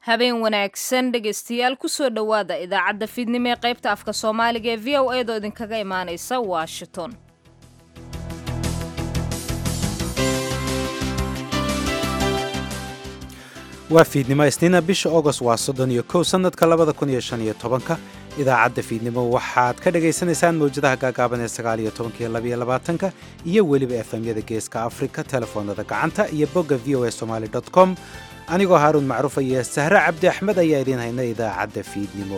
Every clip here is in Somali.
habeen wanaagsan dhegaystayaal kusoo dhowaada idaacadda fiidnimo ee qaybta afka soomaaliga ee v o eedoo idinkaga imaanaysa washington waa fiidnimo isniina bisha agost waa soddon iyo kow sannadka labada kun iyo shan iyo tobanka idaacadda fiidnimo waxaad ka dhagaysanaysaan mawjadaha gaagaaban ee sagaal iyo tobanka iyo labaiyo labaatanka iyo weliba efemyada geeska afrika telefoonada gacanta iyo bogga v o a somaali dot com anigoo haaruun macruufa iyo sahre cabdi axmed ayaa idiin hayna idaacadda fiidnimo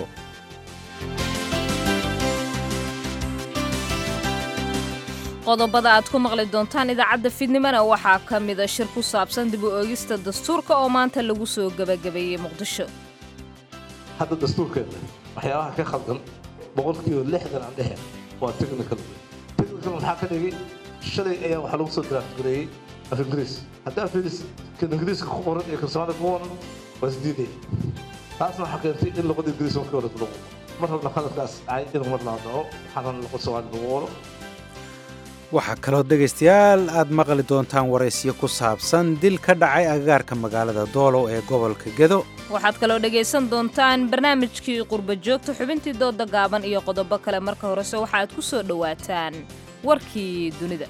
qodobada aad ku maqli doontaan idaacadda fiidnimona waxaa ka mida shir ku saabsan dib u eegista dastuurka oo maanta lagu soo gebagabeeyey muqdisho hadda dastuurkeena waxyaabaha ka khaldan boqolkiiba lixdan aan dhehe waa technical technical maxaa ka dhigay shalay ayaa waxaa lagu soo draftgareeyey af ingiriis haddii af kan ingiriiska ku qoran iyo kan soomaalida ku qoran waa isdiidaya taasna waxaa keentay in luqada ingiriis markii hore lagu mar rabna qaladkaas ay in mar laa dhaco waxaana luqad soomaali lagu qoro waxaa kaloo dhegaystayaal aad maqli doontaan waraysyo ku saabsan dil ka dhacay agagaarka magaalada doolow ee gobolka gedo waxaad kaloo dhegaysan doontaan barnaamijkii qurba joogta xubintii dooda gaaban iyo qodobo kale marka horese waxaaad ku soo dhowaataan warkii dunida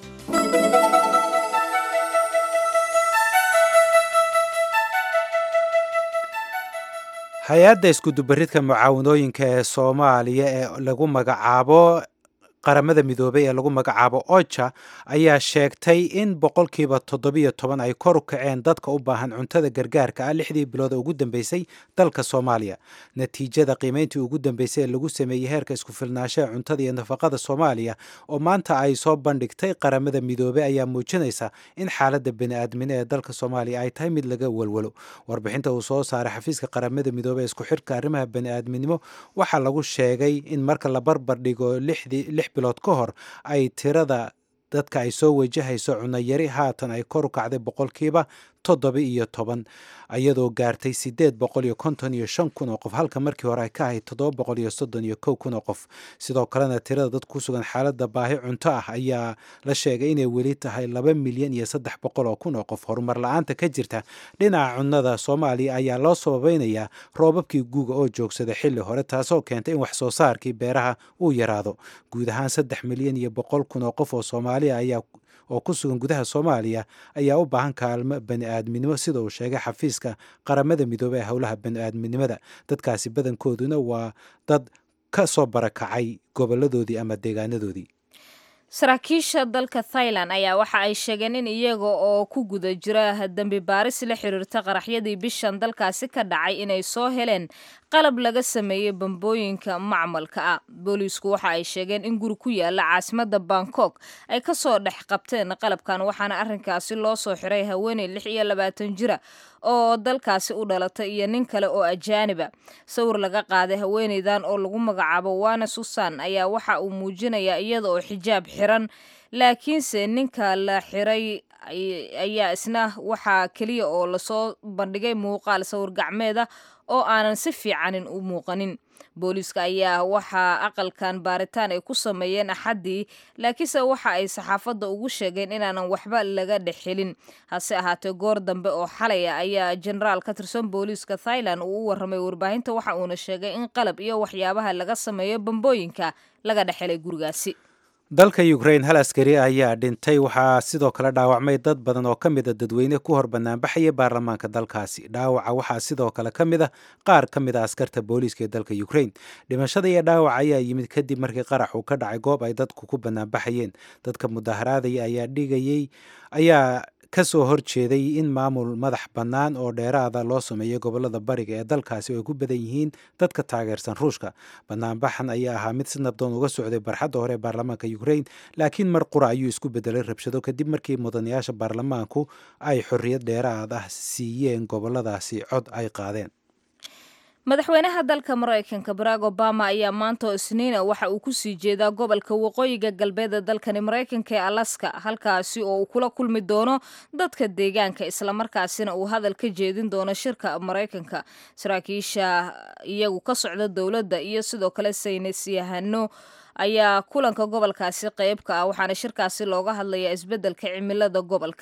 hay-adda iskudubaridka mucaawanooyinka ee soomaaliya ee lagu magacaabo qaramada midoobay ee lagu magacaabo oja ayaa sheegtay in boqolkiiba toddobiyo toban ay kor u kaceen dadka u baahan cuntada gargaarka ah lixdii bilood ugu dambeysay dalka soomaaliya natiijada qiimayntii ugu dambeysay ee lagu sameeyey heerka isku-filnaanshaha cuntada iyo nafaqada soomaaliya oo maanta ay soo bandhigtay qaramada midoobey ayaa muujinaysa in xaaladda bani-aadmine ee dalka soomaaliya ay tahay mid laga walwalo warbixinta uu soo saaray xafiiska qaramada midoobey ee isku xirka arrimaha bani-aadminimo waxaa lagu sheegay in marka la barbar dhigo lixdii bilood ka hor ay tirada dadka ay soo wajahayso cunayari haatan ay kor u kacday boqolkiiba toddoba iyo toban iyadoo gaartay siddeed boqol iyo konton iyo shan kun oo qof halka markii hore ay ka ahayd toddoba boqol iyo soddon iyo kow kun oo qof sidoo kalena tirada dad ku sugan xaaladda baahi cunto ah ayaa la sheegay inay weli tahay laba milyan iyo saddex boqol oo kun oo qof horumar la-aanta ka jirta dhinaca cunnada soomaaliya ayaa loo sababeynayaa roobabkii guuga oo joogsada xilli hore taasoo keentay in wax soo saarkii beeraha uu yaraado guud ahaan saddex milyan iyo boqol kun oo qof oo soomaaliya ayaa oo ku sugan gudaha soomaaliya ayaa u baahan kaalmo bani-aadminimo sida uu sheegay xafiiska qaramada midoobey ee howlaha bani-aadminimada dadkaasi badankooduna waa dad ka soo barakacay goboladoodii ama deegaanadoodii saraakiisha dalka thailand ayaa waxa ay sheegeen in iyaga oo ku guda jira dembi baaris la xiriirta qaraxyadii bishan dalkaasi ka dhacay inay soo heleen qalab laga sameeyey bambooyinka macmalka ah booliisku waxa ay sheegeen in guri ku yaala caasimadda bangkok ay ka soo dhex qabteen qalabkan waxaana arrinkaasi loo soo xiray haweeney lix iyo labaatan jira oo dalkaasi u dhalatay iyo nin kale oo ajaaniba sawir laga qaaday haweeneydan oo lagu magacaabo wana susan ayaa waxa uu muujinayaa iyada oo xijaab xiran laakiinse ninka la xiray ayaa isna waxaa keliya oo lasoo bandhigay muuqaal sawir gacmeeda oo aanan si fiicanin u muuqanin booliiska ayaa waxaa aqalkan baaritaan ay ku sameeyeen axaddii laakiinse waxa ay saxaafadda ugu sheegeen inaanan waxba laga dhexelin hase ahaatee goor dambe oo xalaya ayaa jenaraal ka tirsan booliiska thailand uu u warramay warbaahinta waxa uuna sheegay in qalab iyo waxyaabaha laga sameeyo bambooyinka laga dhexelay gurigaasi dalka ukrain hal askari ayaa dhintay waxaa sidoo kale dhaawacmay dad badan oo ka mida dadweyne ku hor banaanbaxaya baarlamaanka dalkaasi dhaawaca waxaa sidoo kale ka mid a qaar ka mid a askarta booliiska ee dalka ukrain dhimashada iyo dhaawaca ayaa yimid kadib markii qarax uu ka dhacay goob ay dadku ku banaanbaxayeen dadka mudaharaadaya ayaa dhigayay ayaa ka soo horjeeday in maamul madax bannaan oo dheeraada loo sameeyo gobolada bariga ee dalkaasi oo ay ku badan yihiin dadka taageersan ruushka banaanbaxan ayaa ahaa mid si nabdoon uga socday barxadda hore ee baarlamaanka ukrain laakiin mar qura ayuu isku bedelay rabshado kadib markii mudanayaasha baarlamaanku ay xorriyad dheeraad ah siiyeen goboladaasi cod ay qaadeen madaxweynaha dalka maraykanka barack obama ayaa maanta oo isniina waxa uu ku sii jeedaa gobolka waqooyiga galbeed ee dalkani maraykanka ee alaska halkaasi oo uu kula kulmi doono dadka deegaanka islamarkaasina uu hadal ka jeedin doono shirka maraykanka saraakiisha iyagu ka socda dowladda iyo sidoo kale saynis yahano ayaa kulanka gobolkaasi qeyb ka ah waxaana shirkaasi looga hadlayaa isbeddelka cimilada gobolka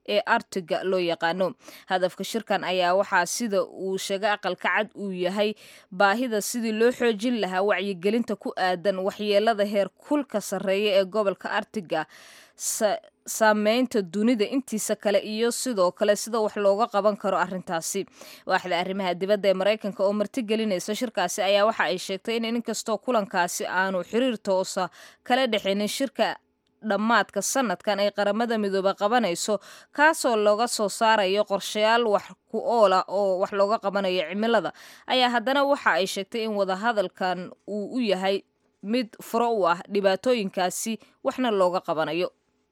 ee artiga loo yaqaano hadafka shirkan ayaa waxaa sida uu sheegay aqalka cad uu yahay baahida sidii loo xoojin lahaa wacyigelinta ku aadan waxyeelada heer kulka sarreeya ee gobolka artiga saameynta dunida intiisa kale iyo sidoo kale sida wax looga qaban karo arrintaasi waaxda arrimaha dibadda ee maraykanka oo martigelinaysa shirkaasi ayaa waxa ay sheegtay in inkastoo kulankaasi aanu xiriir toosa kala dhexinin shirka dhammaadka sanadkan ay qaramada midoobe qabanayso kaasoo looga soo saarayo qorshayaal wax ku oola oo wax looga qabanayo cimilada ayaa haddana waxa ay sheegtay in wadahadalkan uu u yahay mid furo u ah dhibaatooyinkaasi waxna looga qabanayo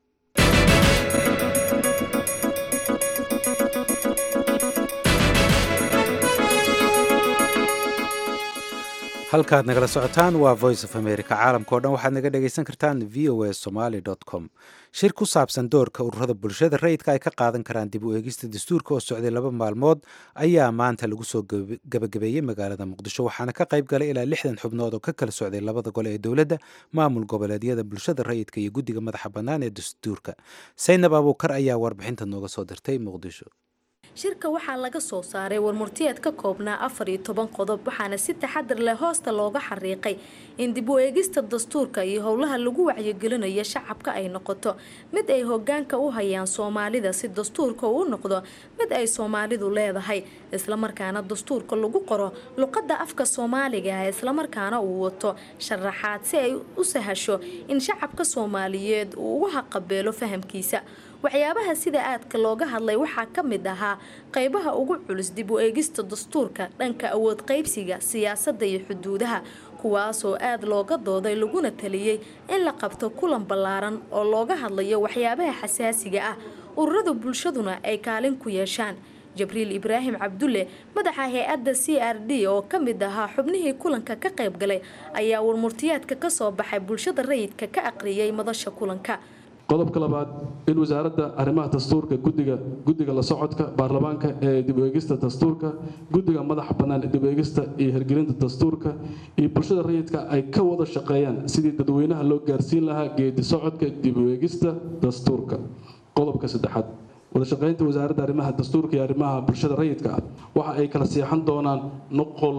halkaad nagala socotaan waa voice of america caalamkao dhan waxaad naga dhegaysan kartaan v o a somaly com shir ku saabsan doorka ururada bulshada rayidka ay ka qaadan karaan dib u eegista dastuurka oo socday laba maalmood ayaa maanta lagu soo gabagabeeyey magaalada muqdisho waxaana ka qayb galay ilaa lixdan xubnood oo ka kala socday labada gole ee dowladda maamul goboleedyada bulshada rayidka iyo guddiga madaxa bannaan ee dastuurka saynab abuukar ayaa warbixinta nooga soo dirtay muqdisho shirka waxaa laga soo saaray warmurtiyeed ka koobnaa afar iyo toban qodob waxaana si taxadar leh hoosta looga xariiqay in dib u eegista dastuurka iyo howlaha lagu wacyigelinayo shacabka ay noqoto mid ay hogaanka u hayaan soomaalida si dastuurka uu noqdo mid ay soomaalidu leedahay islamarkaana dastuurka lagu qoro luqadda afka soomaaliga ah islamarkaana uu wato sharaxaad si ay u sahasho in shacabka soomaaliyeed uu ugu haqabeelo fahamkiisa waxyaabaha sida aadka looga hadlay waxaa ka mid ahaa qaybaha ugu culus dib u eegista dastuurka dhanka awood qaybsiga siyaasadda iyo xuduudaha kuwaasoo aad looga dooday laguna taliyey in la qabto kulan ballaaran oo looga hadlayo waxyaabaha xasaasiga ah ururada bulshaduna ay kaalin ku yeeshaan jabriil ibraahim cabdulle madaxa hay-adda c r d oo ka mid ahaa xubnihii kulanka ka qayb galay ayaa warmurtiyaadka ka soo baxay bulshada rayidka ka aqriyay madasha kulanka qodobka labaad in wasaaradda arrimaha dastuurka gudiga guddiga la socodka baarlamaanka ee dib u eegista dastuurka guddiga madaxa bannaan ee dib u eegista iyo hirgelinta dastuurka iyo bulshada rayidka ay ka wada shaqeeyaan sidii dadweynaha loo gaarsiin lahaa geedi socodka dib u eegista dastuurka qodobka saddexaad wadashaqeynta wasaaradda arrimaha dastuurka iyo arrimaha bulshada rayidka ah waxa ay kala seexan doonaan nuqol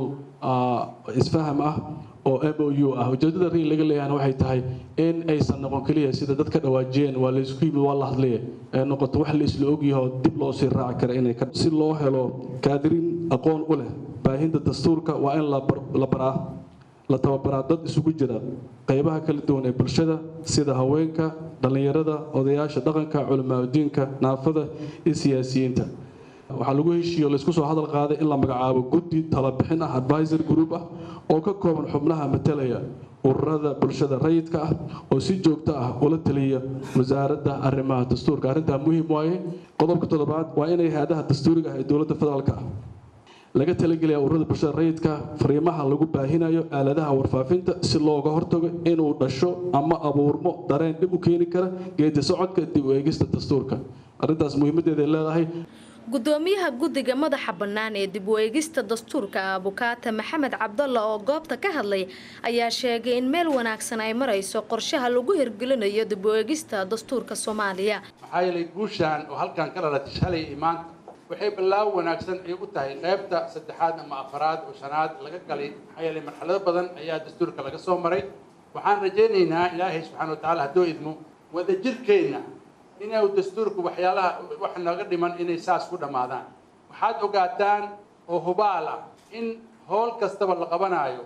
isfaham ah oo m o u ah ujeedada ri laga leeyahana waxay tahay in aysan noqon keliya sida dadka dhawaajiyeen waa laysku yimid waa la hadlaya ee noqoto wax laisla ogyaho dib loo sii raaci kara inay si loo helo kaadirin aqoon u leh baahinta dastuurka waa in la baraa la tababaraa dad isugu jira qaybaha kala duwan ee bulshada sida haweenka dhallinyarada odayaasha dhaqanka culimaadudiinka naafada iyo siyaasiyiinta waxaa lagu heshiiyo laysku soo hadal qaaday in la magacaabo guddi talabixin ah advisor group ah oo ka kooban xubnaha matalaya ururada bulshada rayidka ah oo si joogto ah ula taliya wasaaradda arrimaha dastuurka arrintaa muhiim waaye qodobka toddobaad waa inay hay-adaha dastuuriga ah ee dowladda federaalka ah laga talagelaya ururada bulshada rayidka fariimaha lagu baahinayo aaladaha warfaafinta si looga hortago inuu dhasho ama abuurmo dareen dhib u keeni kara geedi socodka dib u eegista dastuurka arrintaas muhiimadeeday leedahay gudoomiyaha guddiga madaxa bannaan ee dib u eegista dastuurka abukaata maxamed cabdalla oo goobta ka hadlay ayaa sheegay in meel wanaagsan ay marayso qorshaha lagu hirgelinayo dib u eegista dastuurka soomaaliya maxaa yeelay guushaan oo halkan ka dhalatay shalay iyo maanta waxay ballaaw wanaagsan ay u tahay qaybta saddexaad ama afaraad oo shanaad laga galay maxaa yeelay marxalado badan ayaa dastuurka laga soo maray waxaan rajaynaynaa ilaahay subxaana wa tacaala hadduu idmo wadajirkeenna inuu dastuurku waxyaalaha wax naga dhiman inay saas ku dhammaadaan waxaad ogaataan oo hubaal ah in howl kastaba la qabanaayo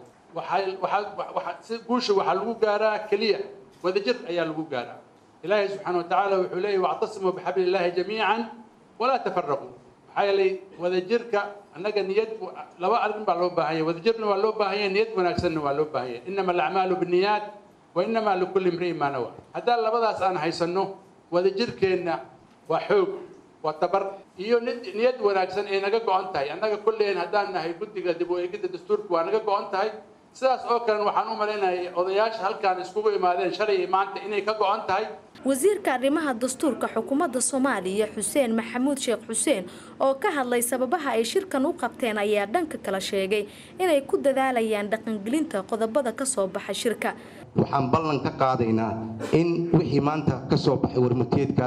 si guusha waxaa lagu gaaraa keliya wadajir ayaa lagu gaaraa ilaahay subxaana wa tacaala wuxuu leeyahy wactasimuu bixabli illaahi jamiican walaa tafaraquu maxaa yeelay wadajirka annaga niyad laba arrin baa loo baahanya wadajirna waa loo baahanya niyad wanaagsanna waa loo baahanya inama alacmaalu binniyaat wa inama likulli imri'in maa nawa haddaan labadaas aan haysanno wadajirkeenna waa xoog waa tabar iyo niyad wanaagsan ay naga go-an tahay annaga kulleen haddaan nahay guddiga dib u eegidda dastuurka waa naga go-an tahay sidaas oo kalen waxaan u malaynayay odayaasha halkaan iskugu imaadeen shalay iyo maanta inay ka go-an tahay wasiirka arrimaha dastuurka xukuumadda soomaaliya xuseen maxamuud sheekh xuseen oo ka hadlay sababaha ay shirkan u qabteen ayaa dhanka kala sheegay inay ku dadaalayaan dhaqangelinta qodobada ka soo baxa shirka waxaan ballan ka qaadaynaa in wixii maanta ka soo baxay warmurtiyeedkaas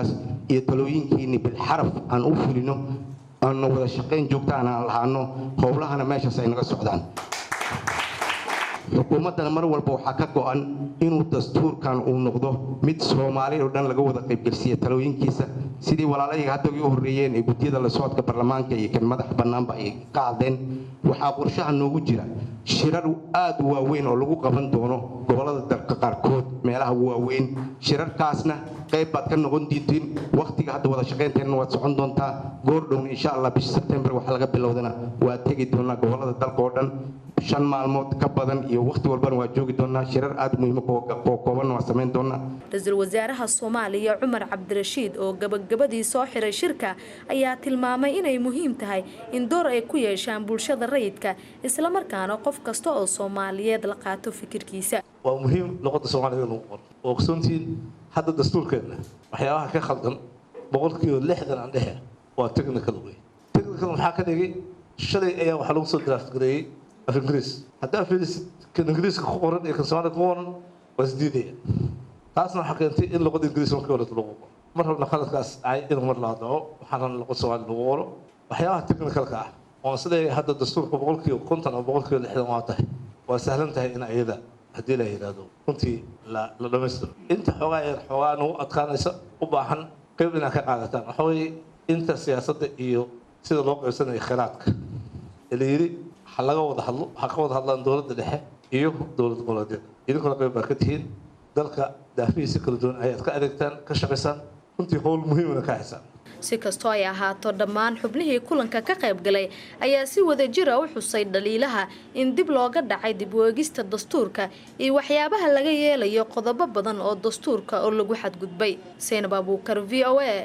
iyo talooyinkiinni bilxaraf aan u fulino aanna wada shaqayn joogtaan aan lahaano howlahana meeshaas ay naga socdaan xukuumaddana mar walba waxaa ka go'an inuu dastuurkan uu noqdo mid soomaali oo dhan laga wada qaybgelsiiya talooyinkiisa sidii walaalayga hadda ugu horreeyeen ee guddiyada la socodka baarlamaanka iyo kan madax bannaanba ay ka hadleen waxaa qorshaha noogu jira shirar aad u waaweyn oo lagu qaban doono gobollada dalka qaarkood meelaha waaweyn shirarkaasna qayb baad ka noqon diintiin wakhtiga hadda wada shaqaynteenna waad socon doontaa goordhowna insha allah bisha sebtembar waxa laga bilowdana waa tegi doonaa gobollada dalka oo dhan shan maalmood ka badan iyo wakhti walbana waa joogi doonaa shirar aad muhiima oo koobanna waa samayn doonaa ra-iisul wasaaraha soomaaliya cumar cabdirashiid oo gabagabadii soo xiray shirka ayaa tilmaamay inay muhiim tahay in door ay ku yeeshaan bulshada rayidka islamarkaana qof kasta oo soomaaliyeed la qaato fikirkiisa waa muhiim luqadda soomaaliga lagu qoro oo ogsoontiin hadda dastuurkeenna waxyaabaha ka khaldan boqolkiiba lixdan aan dhehe waa technical wey technical maxaa ka dhigay shalay ayaa waxaa lagu soo draft gareeyey af ingiriis haddaa fiirisid kan ingiriiska ku qoran iyo kan soomaaliga ku qoran waa isdiidaya taasna waxaa keentay in luqadda ingiriis markii hore lagu qoro mar rabna khaladkaas dhacay inuu mar laa dhaco waxaan rabna luqad soomaali lagu qoro waxyaabaha technicalka ah oon siday hadda dastuurka boqolkiiba konton ama boqolkiiba lixdan waa tahay waa sahlan tahay in ayada haddii la yidhaahdo runtii la la dhammaystiro inta xoogaa yar xoogaa nagu adkaanaysa u baahan qayb inaad ka qaadataan waxa weeye inta siyaasadda iyo sida loo qaybsanayo kheyraadka ee la yidhi ha laga wada hadlo ha ka wada hadlaan dowladda dhexe iyo dowlad goboleedyada idinkuna qayb baa ka tihiin dalka daafihiisa kala duwan ayaad ka adeegtaan ka shaqaysaan runtii howl muhiimana ka haysaan si kastoo ay ahaato dhammaan xubnihii kulanka ka qayb galay ayaa si wadajira u xusay dhaliilaha in dib looga dhacay dib u eegista dastuurka iyo waxyaabaha laga yeelayo qodobo badan oo dastuurka oo lagu xadgudbay saynab abuukar v o a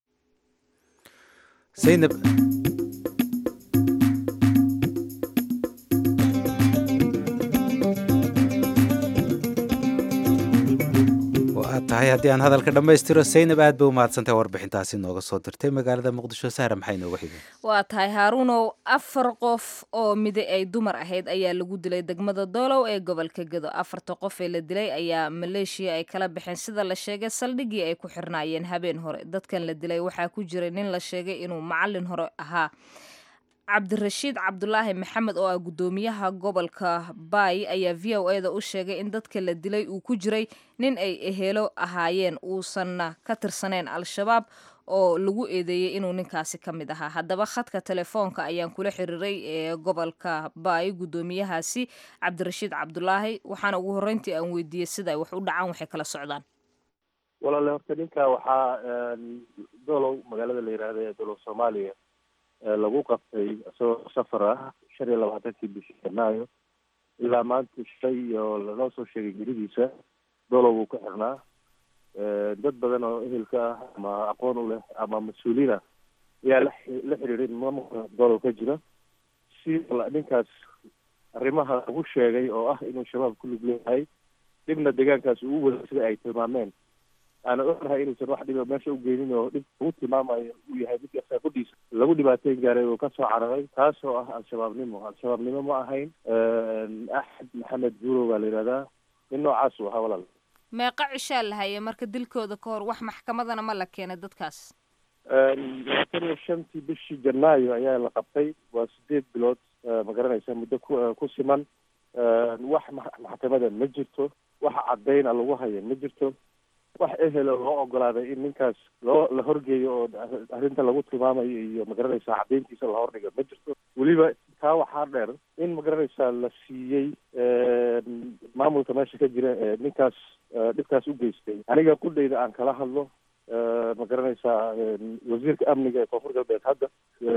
zaynab waa tahay haddii aan hadalka dhammaystiro saynab aad bay u mahadsantahay warbixintaasi nooga soo dirtay magaalada muqdisho sahra maxay nooga xigeen waa tahay haaruunow afar qof oo mide ay dumar ahayd ayaa lagu dilay degmada doolow ee gobolka gedo afarta qof ee la dilay ayaa maleeshiya ay kala baxeen sida la sheegay saldhiggii ay ku xirnaayeen habeen hore dadkan la dilay waxaa ku jiray nin la sheegay inuu macalin hore ahaa cabdirashiid cabdulaahi maxamed oo ah guddoomiyaha gobolka baay ayaa v o e da u sheegay in dadka la dilay uu ku jiray nin ay ehelo ahaayeen uusanna ka tirsaneyn al-shabaab oo lagu eedeeyey inuu ninkaasi ka mid ahaa haddaba khadka telefoonka ayaan kula xiriiray ee gobolka baay guddoomiyahaasi cabdirashiid cabdulaahi waxaana ugu horreyntii aan weydiiyey sida ay wax u dhacaan waxay kala socdaan walaale horta ninka waxaa dolow magaalada la yidhaahda ee dolow soomaaliya lagu qabtay isagoo safar ah shan iyo labaatankii bishii janaayo ilaa maanta shay oo lanoo soo sheegay geridiisa dolow wuu ku xirnaa dad badan oo ehelka ah ama aqoon u leh ama mas-uuliin ah ayaa la la xiriiray maamulka dolow ka jira si ninkaas arrimaha lagu sheegay oo ah inuu shabaab ku lug leeyahay dhibna deegaankaas uu wada sida ay tilmaameen aana ognahay inuusan wax dhiba meesha u geynin oo dhib lagu tilmaamayo uu yahay midka saakudhiisa lagu dhibaateyn gaaray oo kasoo cararay taasoo ah al-shabaabnimo al-shabaabnimo ma ahayn axmed maxamed buurow baa la yidhahdaa nin noocaas uu ahaa walaal meeqa cishaa la hayay marka dilkooda ka hor wax maxkamadana ma la keenay dadkaas labaatan iyo shantii bishii janaayo ayaa la qabtay waa sideed bilood ma garanaysa muddo ku ku siman wax maxkamada ma jirto wax cadayna lagu haya ma jirto wax ehelo loo ogolaaday in ninkaas loo la horgeeyo oo arrinta lagu tilmaamayo iyo magaranaysaa caddayntiisa la hordhigo ma jirto weliba taa waxaa dheer in magaranaysaa la siiyey maamulka meesha ka jira ee ninkaas dhibkaas u geystay aniga qudhayda aan kala hadlo ma garanaysaa wasiirka amniga ee koonfur galbeed hadda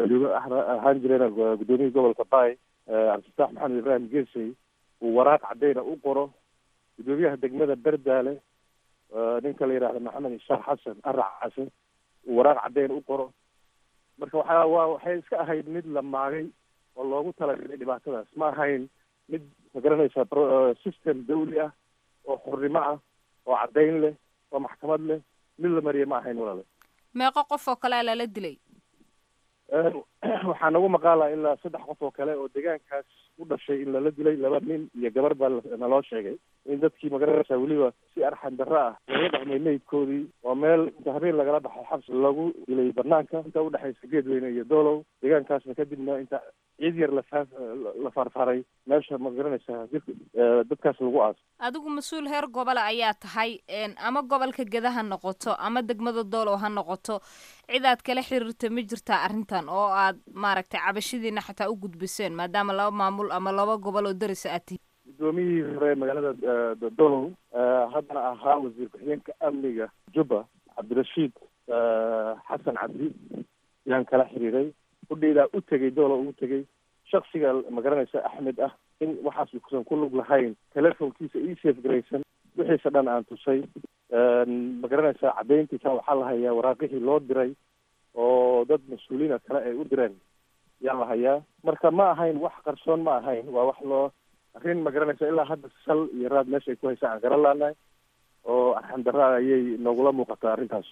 ahaan jireen guddoomiyihii gobolka baay cabdifataax maxamed ibraahim geesey uu waraaq caddayna u qoro guddoomiyaha degmada berdaale ninka la yidhahda maxamed ishaaq xasan arac xasan uu waraaq caddeyn u qoro marka waxaa waa waxay iska ahayd mid la maagay oo loogu talagalay dhibaatadaas ma ahayn mid ma garanaysaa system dawli ah oo xurnimo ah oo caddayn leh oo maxkamad leh mid la mariya ma ahayn walaale meeqo qof oo kalea lala dilay waxaa nagu maqaala ilaa saddex qof oo kale oo deegaankaas u dhashay in lala dilay laba nin iyo gabar baa naloo sheegay in dadkii magaranaysaa weliba si arxan darro ah looga dhaqmay meydkoodii oo meel inta habeen lagala baxay xabsi lagu dilay banaanka inta udhexaysa geedweyne iyo doolow deegaankaasna kadibna inta ciid yar lafa la faarfaaray meesha ma garanaysaa jirka dadkaas lagu aaso adigu mas-uul heer gobole ayaa tahay ama gobolka geda ha noqoto ama degmada doolow ha noqoto cid aad kala xiriirta ma jirtaa arrintan oo aad maaragtay cabashadiina xataa u gudbiseen maadaama laba maamul ama laba gobol oo darisa aad tihiin guddoomiyihii hore magaalada doolow haddana ahaa wasiir ku-xigeenka amniga jubba cabdirashiid xasan cabdi yaan kala xiriiray udheydaa u tegay doolow ugu tegay shaksiga magaranaysa axmed ah in waxaas kusan ku lug lahayn telefonkiisa ii safe garaysan wixiisa dhan aan tusay magaranaysaa caddayntiisa waxaa la hayaa waraaqihii loo diray oo dad mas-uuliina kale ay u direen yaa la hayaa marka ma ahayn wax qarsoon ma ahayn waa wax loo arrin magaranaysa ilaa hadda sal iyo raad meesha ay ku haysa aan garan laanahay oo arxan darra ayay noogula muuqataa arrintaas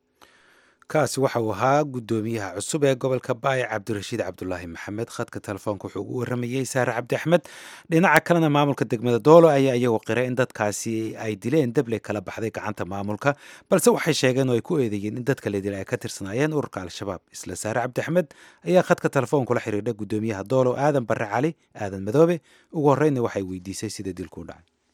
kaasi waxa uu ahaa guddoomiyaha cusub ee gobolka baay cabdirashiid cabdulaahi maxamed khadka telefoonka wuxuu ugu waramayey saare cabdi axmed dhinaca kalena maamulka degmada doolo ayaa iyagoo qiray in dadkaasi ay dileen deble kala baxday gacanta maamulka balse waxay sheegeen oo ay ku eedeeyeen in dadka la dilay ay ka tirsanaayeen ururka al-shabaab isla saare cabdi axmed ayaa khadka telefoonkula xiriirdha guddoomiyaha doolo aadan barre cali aadan madoobe ugu horreynna waxay weydiisay sida dilku u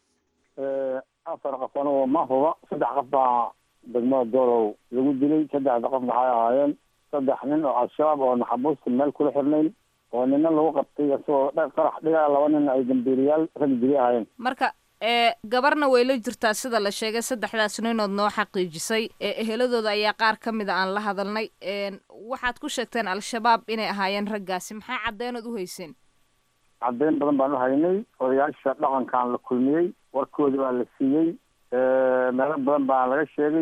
dhacay afar qof anigoo ma huba saddex qof baa degmada doolow lagu dilay saddexda qof maxay ahaayeen saddex nin oo al-shabaab oo maxabuusta meel kula xirnayn oo nina lagu qabtay isagoo qarax dhigaa laba nin ay dambiiriyaal rag dili ahaayeen marka gabarna way la jirtaa sida la sheegay saddexdaas ninood noo xaqiijisay eheladooda ayaa qaar ka mida aan la hadalnay waxaad ku sheegteen al-shabaab inay ahaayeen raggaasi maxaa caddeenood u hayseen caddeyn badan baan u haynay odayaasha dhaqankaan la kulmiyey warkoodii baa la siiyey meelo badan baa laga sheegay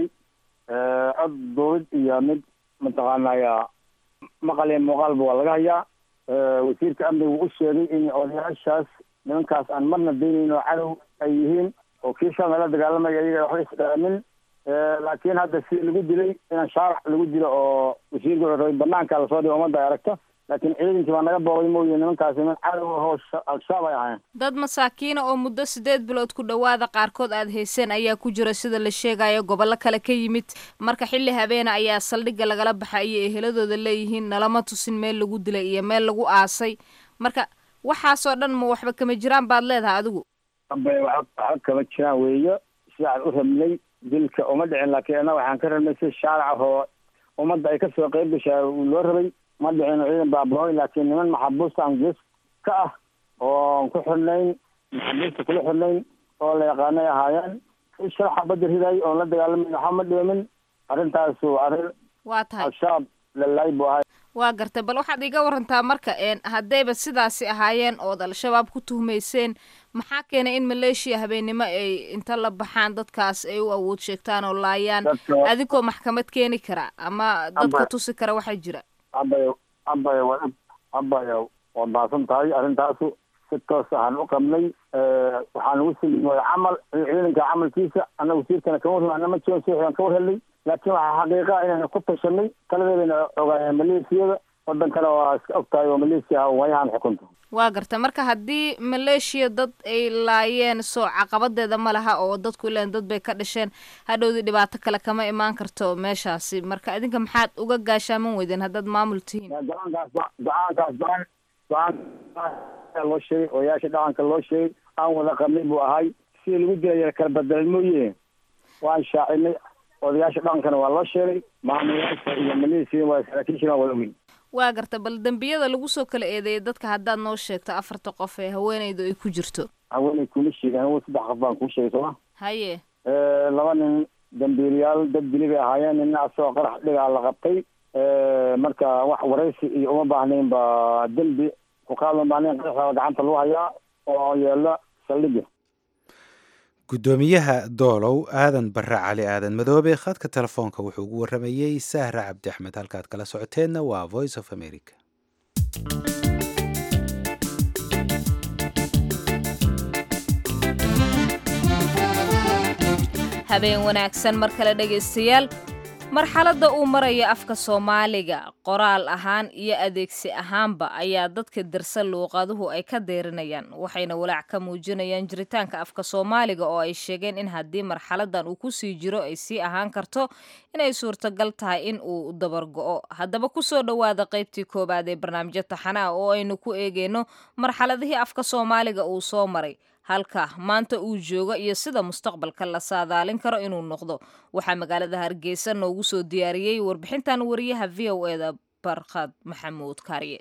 cod duubid iyo mid mataqaanaya maqal iyo muuqaalba waa laga hayaa wasiirka amniga wuu u sheegay in odayaashaas nimankaas aan marna daynayn oo cadow ay yihiin oo kii shalna la dagaalamaya iyaga waxba isdhaamin laakiin hadda si lagu dilay inaan shaarac lagu dilo oo wasiirka wuxuu rabay banaanka lasoo dhigo ummadda ay aragto laakiin ciidankii baa naga boogay mooye nimankaasi niman cadow ahoo al-shabaab ay ahaayeen dad masaakiina oo muddo siddeed bilood ku dhowaada qaarkood aad hayseen ayaa ku jira sida la sheegayo gobollo kale ka yimid marka xilli habeena ayaa saldhigga lagala baxa iyo eheladooda leeyihiin nalama tusin meel lagu dilay iyo meel lagu aasay marka waxaasoo dhan ma waxba kama jiraan baad leedahay adigu abay waxba kama jiraan weeyo sidaan u rabnay dilka uma dhicin laakiin annaga waxaan ka rabnay si shaarac oo ummadda ay kasoo qeyb gashaa loo rabay ma dhicin ciidan baabahooy laakiin niman maxabuusta aan gees ka ah oon ku xirnayn maxabuusta kula xirnayn oo la yaqaanay ahaayeen si sharaxa badda riday oon la dagaalamin waxba ma dhimin arrintaasu arrin waa tahay al-shabaab lalaay buu ahay waa gartay bal waxaad iga warantaa marka haddayba sidaasi ahaayeen ood al-shabaab ku tuhmayseen maxaa keenay in maleeshiya habeennimo ay inta la baxaan dadkaas ay u awood sheegtaan oo laayaan adigoo maxkamad keeni kara ama dadka tusi kara waxaa jira abay abay wa abay waad mahadsan tahay arrintaasu si toos ahaan u qabnay waxaan ugu sii camal ciidanka camalkiisa annaga wasiirkana kama warrama ma jiran sian ka war helnay laakiin waxaa xaqiiqa inayna ku tashanay taladeedana ogaayeen maleeshiyada wadan kale waa iska og tahay oo maleeshiya waayahan xukunta waa garta marka haddii maleeshiya dad ay laayeen soo caqabadeeda ma laha oo dadku ilaan dad bay ka dhasheen hadhowdii dhibaato kale kama imaan karto meeshaasi marka idinka maxaad uga gaashaaman weydeen haddaad maamul tihiin go-aankaas go-aankaas go-aan go-aan loo sheegay odayaasha dhaqanka loo sheegay aan wada qabnay buu ahay sidii lagu dilaya kala bedelay mooye waan shaacinay odayaasha dhaqankana waa loo sheegay maamulayaasha iyo maleesiya waa saraakiishana waa wada weyn waa garta bal dembiyada lagu soo kala eedeeyay dadka haddaad noo sheegto afarta qof ee haweenaydu ay ku jirto haweenay kuma sheegin hawen saddex qof baan kuu sheegay sooma haye laba nin dambiiliyaal dad dili bay ahaayeen nina asagoo qarax dhigaa la qabtay marka wax waraysi iyo uma baahnayn ba dembi ku qaadma baahnayn qaraxda gacanta lagu hayaa oo yeelo saldhigga guddoomiyaha doolow aadan barre cali aadan madoobe khadka telefoonka wuxuu ugu waramayey sahra cabdi axmed halkaad kala socoteenna waa voice of america habeen wanaagsan mar kale dhegaystayaal marxaladda uu maraya afka soomaaliga qoraal ahaan iyo adeegsi ahaanba ayaa dadka darsa luuqaduhu ay ka deerinayaan waxayna walaac ka muujinayaan jiritaanka afka soomaaliga oo ay sheegeen in haddii marxaladan uu kusii jiro ay sii ahaan karto inay suurtagal tahay in uu dabargo'o haddaba kusoo dhowaada qaybtii koowaad ee barnaamijyo taxanaa oo aynu ku eegeyno marxaladihii afka soomaaliga uu soo maray halka maanta uu joogo iyo sida mustaqbalka la saadaalin karo inuu noqdo waxaa magaalada hargeysa noogu soo diyaariyey warbixintan wariyaha v o eda barkhad maxamuud kaariye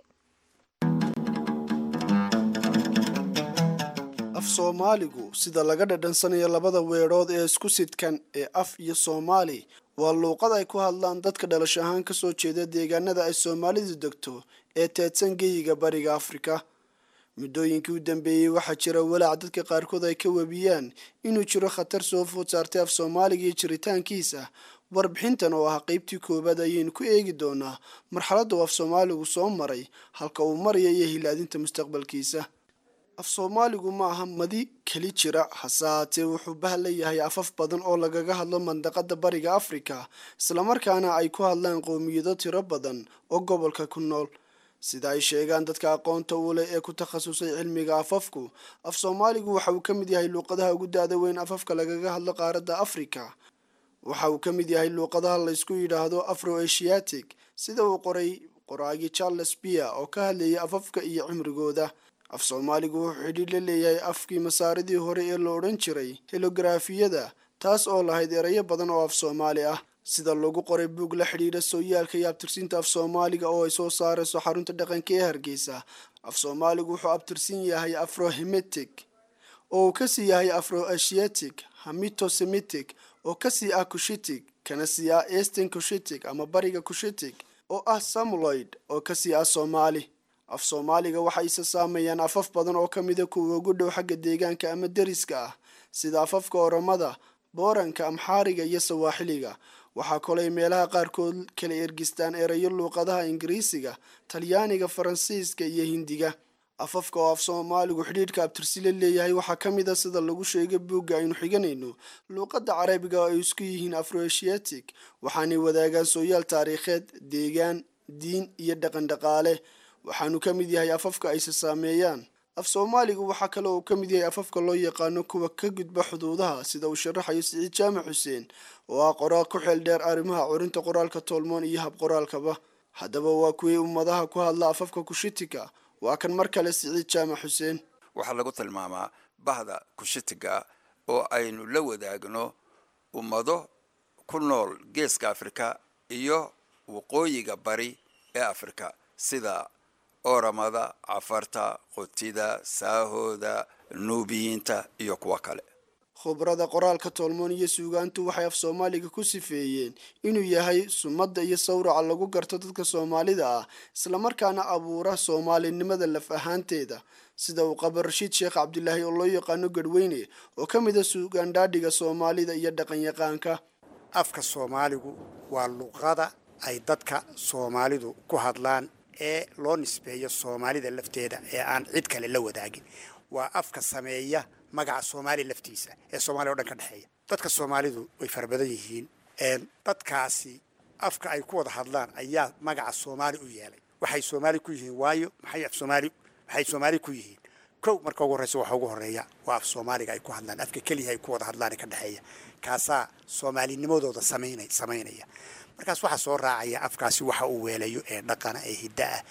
af soomaaligu sida laga dhadhansanayo labada weedhood ee isku sidkan ee af iyo soomaali waa luuqad ay ku hadlaan dadka dhalasho ahaan ka soo jeeda deegaanada ay soomaalidu degto ee teedsan geyiga bariga afrika muddooyinkii u dambeeyey waxaa jira walaac dadka qaarkood ay ka webiyaan inuu jiro khatar soo food saartay af soomaaliga iyo jiritaankiisa warbixintan oo ah qeybtii koowaad ayaynu ku eegi doonaa marxaladda uu af soomaaligu soo maray halka uu maraya iyo hilaadinta mustaqbalkiisa af soomaaligu ma aha madi keli jira hase haatee wuxuu bahla yahay afaf badan oo lagaga hadlo mandaqada bariga afrika islamarkaana ay ku hadlaan qowmiyado tiro badan oo gobolka ku nool sida ay sheegaan dadka aqoonta u leh ee ku takhasusay cilmiga afafku af soomaaligu waxa uu ka mid yahay luuqadaha ugu da-da weyn afafka lagaga hadlo qaaradda afrika waxa uu ka mid yahay luuqadaha laysku yidhaahdo afro asiatic sida uu qoray qoraagii charles bier oo ka hadlayay afafka iyo cimrigooda af soomaaligu wuxuu xidhiir la leeyahay afkii masaaridii hore ee la odhan jiray helografiyada taas oo lahayd erayo badan oo af soomaali ah sida lagu qoray buug la xidhiidha sooyaalka iyo abtirsiinta af soomaaliga oo ay soo saarayso xarunta dhaqanka ee hargeysa af soomaaligu wuxuu abtirsin yahay afrohemetic oo uu kasii yahay afro asiatic hamitosemitic oo kasii ah kushitic kana sii ah eastern kushitic ama bariga kushitic oo ah samuloid oo kasii ah soomaali af soomaaliga waxay isa saameeyaan afaf badan oo ka mida kuwa ugu dhow xagga deegaanka ama deriska ah sida afafka oromada booranka amxaariga iyo sawaaxiliga waxaa kolay meelaha qaarkood kala ergistaan erayo luuqadaha ingiriisiga talyaaniga faransiiska iyo hindiga afafka oo af soomaaligu xidhiidhka abtirsila leeyahay waxaa ka mid a sida lagu sheegay buugga aynu xiganayno luuqadda carabiga oo ay isku yihiin afroasiatic waxaanay wadaagaan sooyaal taariikheed deegaan diin iyo dhaqan dhaqaale waxaanu ka mid yahay afafka ayse saameeyaan af soomaaligu waxaa kale uu ka mid yahay afafka loo yaqaano kuwa ka gudba xuduudaha sida uu sharaxayo siciid jaamac xuseen oo ah qoraal ku xeel dheer arrimaha curinta qoraalka tolmoon iyo hab qoraalkaba haddaba waa kuwii ummadaha ku hadla afafka kushitika waa kan mar kale siciid jaamac xuseen waxaa lagu tilmaamaa bahda kushitiga oo aynu la wadaagno ummado ku nool geeska afrika iyo waqooyiga bari ee afrika sida oramada cafarta qotida saahooda nuubiyiinta iyo kuwo kale khubrada qoraalka tolmoon iyo suugaantu waxay af soomaaliga ku sifeeyeen inuu yahay sumadda iyo sawraca lagu garto dadka soomaalida ah islamarkaana abuura soomaalinimada laf ahaanteeda sida uu qaba rashiid sheekh cabdilaahi oo loo yaqaano garhweyne oo ka mid a suugaandhaadhiga soomaalida iyo dhaqanyaqaanka afka soomaaligu waa luqada ay dadka soomaalidu ku hadlaan ee loo nisbeeyo soomaalida lafteeda ee aan cid kale la wadaagin waa afka sameeya magaca soomaaliya laftiisa ee soomaaliya o dhan ka dhexeeya dadka soomaalidu way fara badan yihiin dadkaasi afka ay ku wada hadlaan ayaa magaca soomaali u yeelay waxay soomaali ku yihiin waayo maxay af soomaali maxay soomaali ku yihiin kow marka ugu horreysa waxa ugu horreeya waa af soomaaliga ay ku hadlaan afka keliya ay ku wada hadlaan ee ka dhexeeya kaasaa soomaalinimadooda samaynay samaynaya markaas waxaa soo raacaya afkaasi waxa uu weelayo ee dhaqana ee hidda ah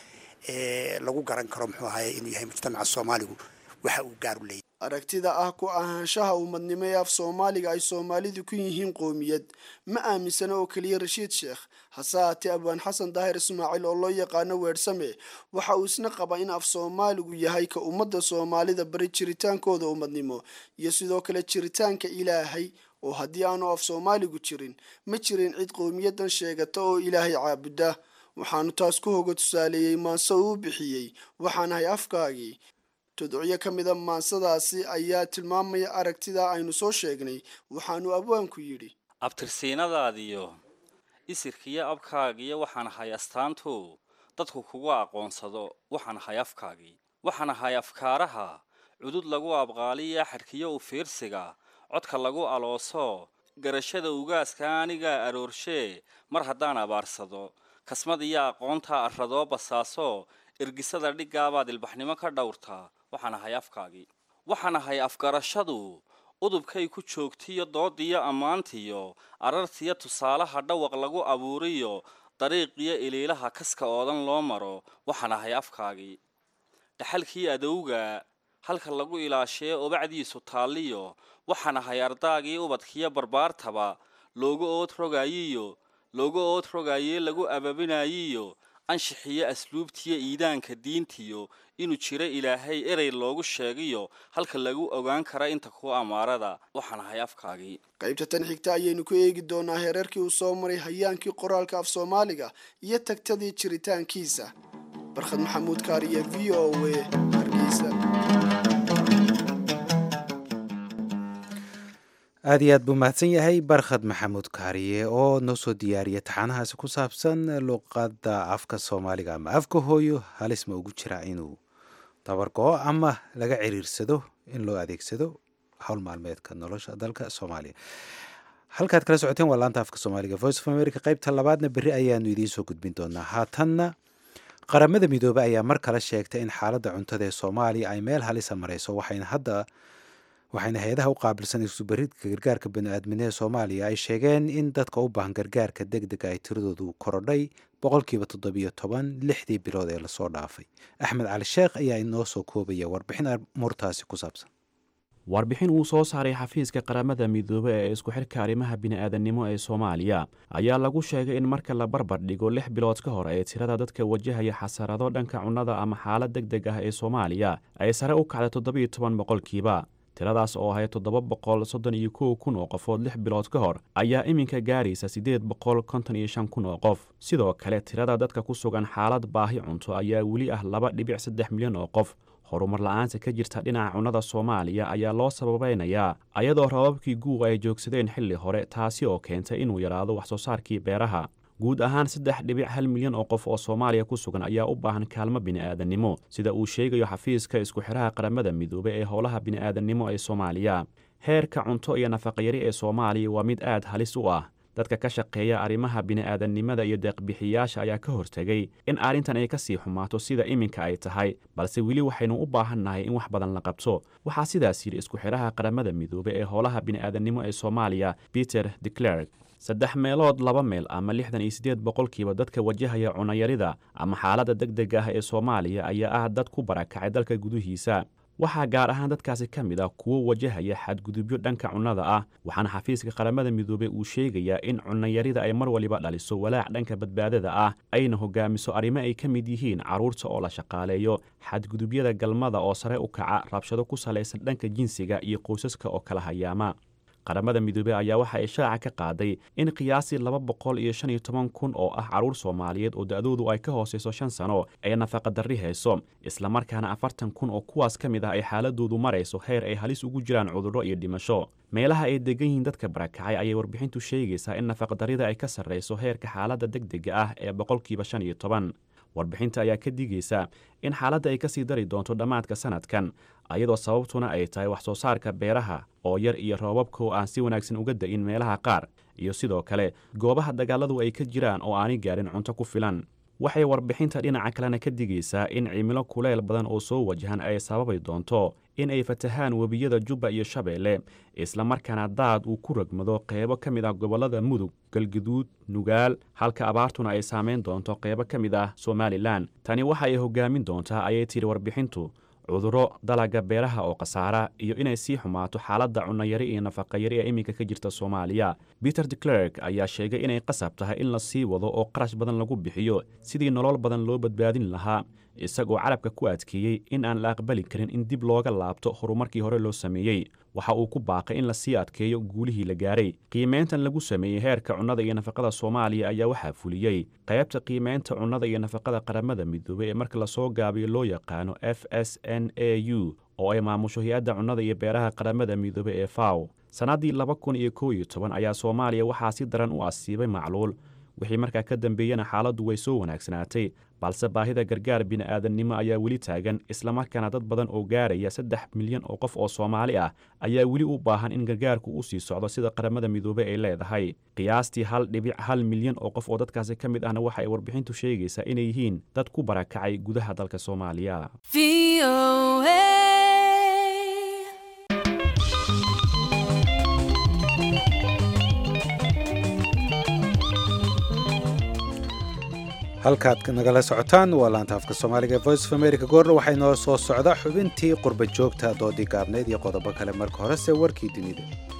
ee lagu garan karo muxuu ahaye inuu yahay mujtamaca soomaaligu waxa uu gaar u leeyahy aragtida ah ku ahaanshaha ummadnimo ee af soomaaliga ay soomaalidu ku yihiin qoomiyad ma aaminsana oo keliya rashiid sheekh hase haatee abwaan xasan daahir ismaaciil oo loo yaqaano weersame waxa uu isna qabaa in af soomaaligu yahay ka ummadda soomaalida bari jiritaankooda ummadnimo iyo sidoo kale jiritaanka ilaahay oo haddii aanu af soomaaligu jirin ma jirin cid qowmiyadan sheegata oo ilaahay caabuda waxaanu taas ku hoga tusaaleeyey maanse uu bixiyey waxaanahay afkaagii tudocyo ka mida maansadaasi ayaa tilmaamaya aragtida aynu soo sheegnay waxaanu abwaanku yidhi abtirsiinadaadiyo isirkiyo abkaagiyo waxaan ahay astaantu dadku kugu aqoonsado waxaan ahay afkaagii waxaan ahay afkaaraha cudud lagu abqaaliya xadhkiyo u fiirsiga codka lagu alooso garashada ugaaska anigaa aroorshe mar haddaan abaarsado kasmad iyo aqoontaa arradoo basaaso ergisada dhigaabaad ilbaxnimo ka dhowrtaa waxaan ahay afkaagii waxaan ahay afgarashadu udubkay ku joogtiyo doodiyo ammaantiyo arartiyo tusaalaha dhawaq lagu abuuriyo dariiqiyo iliilaha kaska oodan loo maro waxaan ahay afkaagii dhaxalkii adowga halka lagu ilaashee obacdiisu taalliyo waxaan ahay ardaagii ubadkiyo barbaartaba looga ood rogaayiyo looga ood rogaayee lagu ababinaayiyo anshixiyo asluubtiyo iidaanka diintiyo inuu jiro ilaahay erey loogu sheegiyo halka lagu ogaan kara inta kuwa amaarada waxaan ahay afkaagii qaybta tan xigta ayaynu ku eegi doonaa hereerkii uu soo maray hayaankii qoraalka af soomaaliga iyo tagtadii jiritaankiisa barkhad maxamuud kaariye v o a hargeysa aad iyo aad buu mahadsan yahay barkhad maxamuud kaariye oo noo soo diyaariya taxaanahaasi ku saabsan luqadda afka soomaaliga ama afka hooyo halis ma ugu jiraa inuu dabargo-o ama laga ciriirsado in loo adeegsado howl maalmeedka nolosha dalka soomaaliya halkaad kala socoteen waa laanta afka soomaaliga voice of america qaybta labaadna berri ayaanu idiin soo gudbin doonaa haatanna qaramada midoobey ayaa mar kale sheegtay in xaaladda cuntada ee soomaaliya ay meel halisa marayso waxayna hadda waxayna hay-adaha u qaabilsan isubaridka gargaarka bani-aadminee soomaaliya ay sheegeen in dadka u baahan gargaarka deg dega ay tiradoodu korodhay boqolkiiba toddobiyo toban lixdii bilood ee lasoo dhaafay axmed cali sheekh ayaa inoo soo koobaya warbixin amuurtaasi ku saabsan warbixin uu soo saaray xafiiska qaramada midoobe ee isku xidhka arrimaha bini'aadannimo ee soomaaliya ayaa lagu sheegay in marka la barbar dhigo lix bilood ka hor ee tirada dadka wajahaya xasarado dhanka cunnada ama xaalad deg deg ah ee soomaaliya ay sare u kacday toddobiyo toban boqolkiiba tiradaas oo ahayd toddoba boqol soddon iyo kow kun oo qofood lix bilood ka hor ayaa iminka gaaraysa siddeed boqol konton iyo shan kun oo qof sidoo kale tirada dadka ku sugan xaalad baahi cunto ayaa weli ah laba dhibic saddex milyan oo qof horumar la-aanta ka jirta dhinaca cunnada soomaaliya ayaa loo sababeynayaa ayadoo rababkii guuqa ay joogsadeen xilli hore taasi oo keentay inuu yaraado wax soo saarkii beeraha guud ahaan saddex dhibic hal milyan oo qof oo soomaaliya ku sugan ayaa u baahan kaalmo bini'aadannimo sida uu sheegayo xafiiska isku xidhaha qaramada midoobe ee howlaha bini'aadannimo ee soomaaliya heerka cunto iyo nafaqayari ee soomaaliya waa mid aad halis u ah dadka ka shaqeeya arrimaha bini'aadannimada iyo deeqbixiyaasha ayaa ka hortegay in arrintan ay ka sii xumaato sida iminka ay tahay balse weli waxaynu u baahannahay in wax badan la qabto waxaa sidaas yidhi isku xidhaha qaramada midoobe ee howlaha bini'aadannimo ee soomaaliya peter de clerk saddex meelood laba meel ama lixdan iyo siddeed boqolkiiba dadka wajahaya cunayarida ama xaaladda deg deg ah ee soomaaliya ayaa ah dad ku barakacay dalka gudihiisa waxaa gaar ahaan dadkaasi ka mid ah kuwo wajahaya xadgudubyo dhanka cunnada ah waxaana xafiiska qaramada midoobey uu sheegayaa in cunnayarida ay mar waliba dhaliso walaac dhanka badbaadada ah ayna hogaamiso arrimo ay ka mid yihiin carruurta oo la shaqaaleeyo xadgudubyada galmada oo sare u kaca rabshado ku salaysan dhanka jinsiga iyo qoysaska oo kala hayaama qaramada midoobey ayaa waxa ay shaaca ka qaaday in qiyaasii laba boqol iyo shan iyo toban kun oo ah carruur soomaaliyeed oo da-doodu ay ka hoosayso shan sano ay nafaqadarri hayso islamarkaana afartan kun oo kuwaas ka mid ah ay xaaladoodu marayso heer ay halis ugu jiraan cudurro iyo dhimasho meelaha ay degan yihiin dadka barakacay ayay warbixintu sheegaysaa in nafaqadarrida ay ka sarrayso heerka xaaladda deg dega ah ee boqolkiiba shan iyo toban warbixinta ayaa ka digaysa in xaaladda ay ka sii dari doonto dhammaadka sanadkan ayadoo sababtuna ay tahay wax soo saarka beeraha oo yar iyo roobabka oo aan si wanaagsan uga da'in meelaha qaar iyo sidoo kale goobaha dagaaladu ay ka jiraan oo aanay gaarin cunto ku filan waxay warbixinta dhinaca kalena ka digaysaa in cimilo kuleyl badan oo soo wajahan ay sababi doonto in ay fatahaan webiyada jubba iyo shabeelle islamarkaana daad uu ku ragmado qeybo ka mid ah gobollada mudug galguduud nugaal halka abaartuna ay saameyn doonto qeybo ka mid ah somalilan tani waxa ay hogaamin doontaa ayay tidhi warbixintu cudurro dalagga beeraha oo khasaara iyo inay sii xumaato xaaladda cunnayari iyo nafaqayari ee iminka ka jirta soomaaliya peter de clerk ayaa sheegay inay qasab tahay in la sii wado oo qarash badan lagu bixiyo sidii nolol badan loo badbaadin lahaa isagoo carabka ku adkeeyey in aan la aqbali karin in dib looga laabto horumarkii hore loo sameeyey waxa uu ku baaqay in lasii adkeeyo guulihii la gaaray qiimayntan lagu sameeyey heerka cunnada iyo nafaqada soomaaliya ayaa waxaa fuliyey qaybta qiimaynta cunnada iyo nafaqada qaramada midoobey ee marka lasoo gaabiyo loo yaqaano f s n a u oo ay maamusho hay-adda cunnada iyo beeraha qaramada midoobey ee faw sannaddii laba kun iyo kow iyo toban ayaa soomaaliya waxaa si daran u asiibay macluul wixii markaa ka dambeeyena xaaladdu way soo wanaagsanaatay balse baahida gargaar bini'aadannimo ayaa weli taagan islamarkaana dad badan oo gaaraya saddex milyan oo qof oo soomaali ah ayaa weli u baahan in gargaarku u sii socdo sida qaramada midoobey ay leedahay qiyaastii hal dhibic hal milyan oo qof oo dadkaasi ka mid ahna waxa ay warbixintu sheegaysaa inay yihiin dad ku barakacay gudaha dalka soomaaliya halkaad nagala socotaan waa laanta afka soomaaliga ee voice of america goorna waxay noo soo socda xubintii qurba joogta doodii gaabneyd iyo qodobo kale marka horese warkii dunida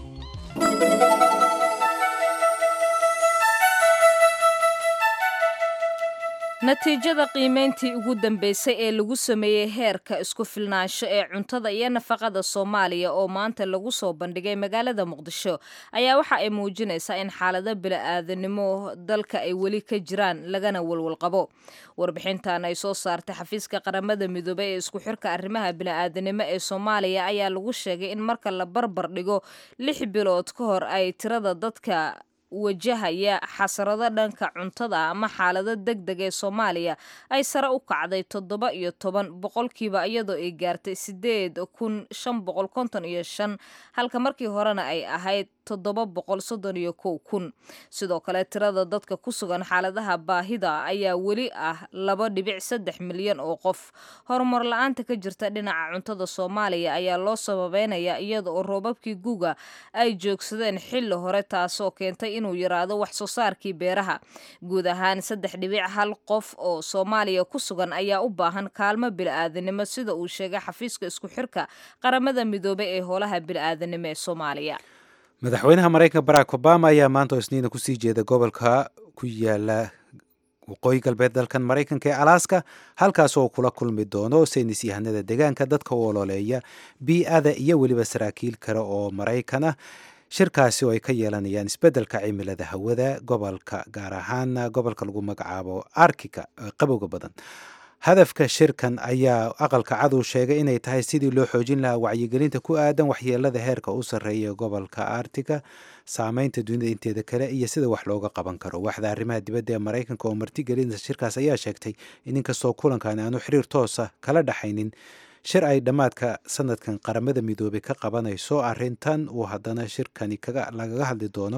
natiijada qiimeyntii ugu dambeysay ee lagu sameeyey heerka isku filnaansho ee cuntada iyo nafaqada soomaaliya oo maanta lagu soo bandhigay magaalada muqdisho ayaa waxa ay muujinaysaa in xaalado bili-aadanimo dalka ay weli ka jiraan lagana walwalqabo warbixintan ay soo saartay xafiiska qaramada midoobey ee isku xirka arrimaha bili-aadanimo ee soomaaliya ayaa lagu sheegay in marka la barbar dhigo lix bilood ka hor ay tirada dadka wajahaya xasarado dhanka cuntada ama xaalado deg deg ee soomaaliya ay sare u kacday toddoba iyo toban boqolkiiba iyadoo ay gaartay sideed kun shan boqol konton iyo shan halka markii horena ay ahayd toddoba boqol soddon iyo kow kun sidoo kale tirada dadka ku sugan xaaladaha baahida ayaa weli ah laba dhibic saddex milyan oo qof horumar la-aanta ka jirta dhinaca cuntada soomaaliya ayaa loo sababeynaya iyada oo roobabkii guga ay joogsadeen xilli hore taasoo keentay inuu yaraado wax soo saarkii beeraha guud ahaan saddex dhibic hal qof oo soomaaliya ku sugan ayaa u baahan kaalmo bili-aadanimo sida uu sheegay xafiiska isku xirka qaramada midoobey ee howlaha bili-aadanimo ee soomaaliya madaxweynaha maraykanka barack obama ayaa maanta oo isniina kusii jeeda gobolka ku yaala waqooyi galbeed dalkan maraykanka ee alaska halkaas oo kula kulmi doono saynis yahanada deegaanka dadka u ololeeya bii-ada iyo weliba saraakiil kale oo maraykan ah shirkaasi oo ay ka yeelanayaan isbeddelka cimilada hawada gobolka gaar ahaan gobolka lagu magacaabo arkika qabowga badan hadafka shirkan ayaa aqalka cad uu sheegay inay tahay sidii loo xoojin lahaa wacyigelinta ku aadan waxyeelada heerka u sarreeya gobolka artiga saameynta dunida inteeda kale iyo sida wax looga qaban karo waxda arrimaha dibadda ee maraykanka oo martigelinta shirkaas ayaa sheegtay in inkastoo kulankan aanu xiriir toosa kala dhaxaynin shir ay dhammaadka sanadkan qaramada midoobey ka qabanayso arrintan uu haddana shirkani lagaga hadli doono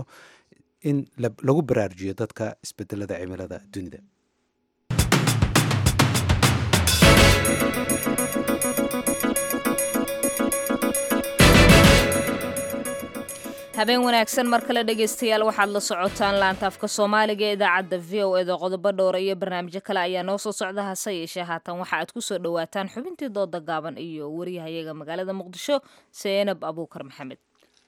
in lagu baraarujiyo dadka isbedelada cimilada dunida habeen wanaagsan mar kale dhegaystayaal waxaad la socotaan laanta afka soomaaliga ee idaacadda v o eda qodobo dhowra iyo barnaamijyo kale ayaa noo soo socda hase yeeshee haatan waxa aad ku soo dhowaataan xubintii dooda gaaban iyo waryahayaga magaalada muqdisho seenab abuukar maxamed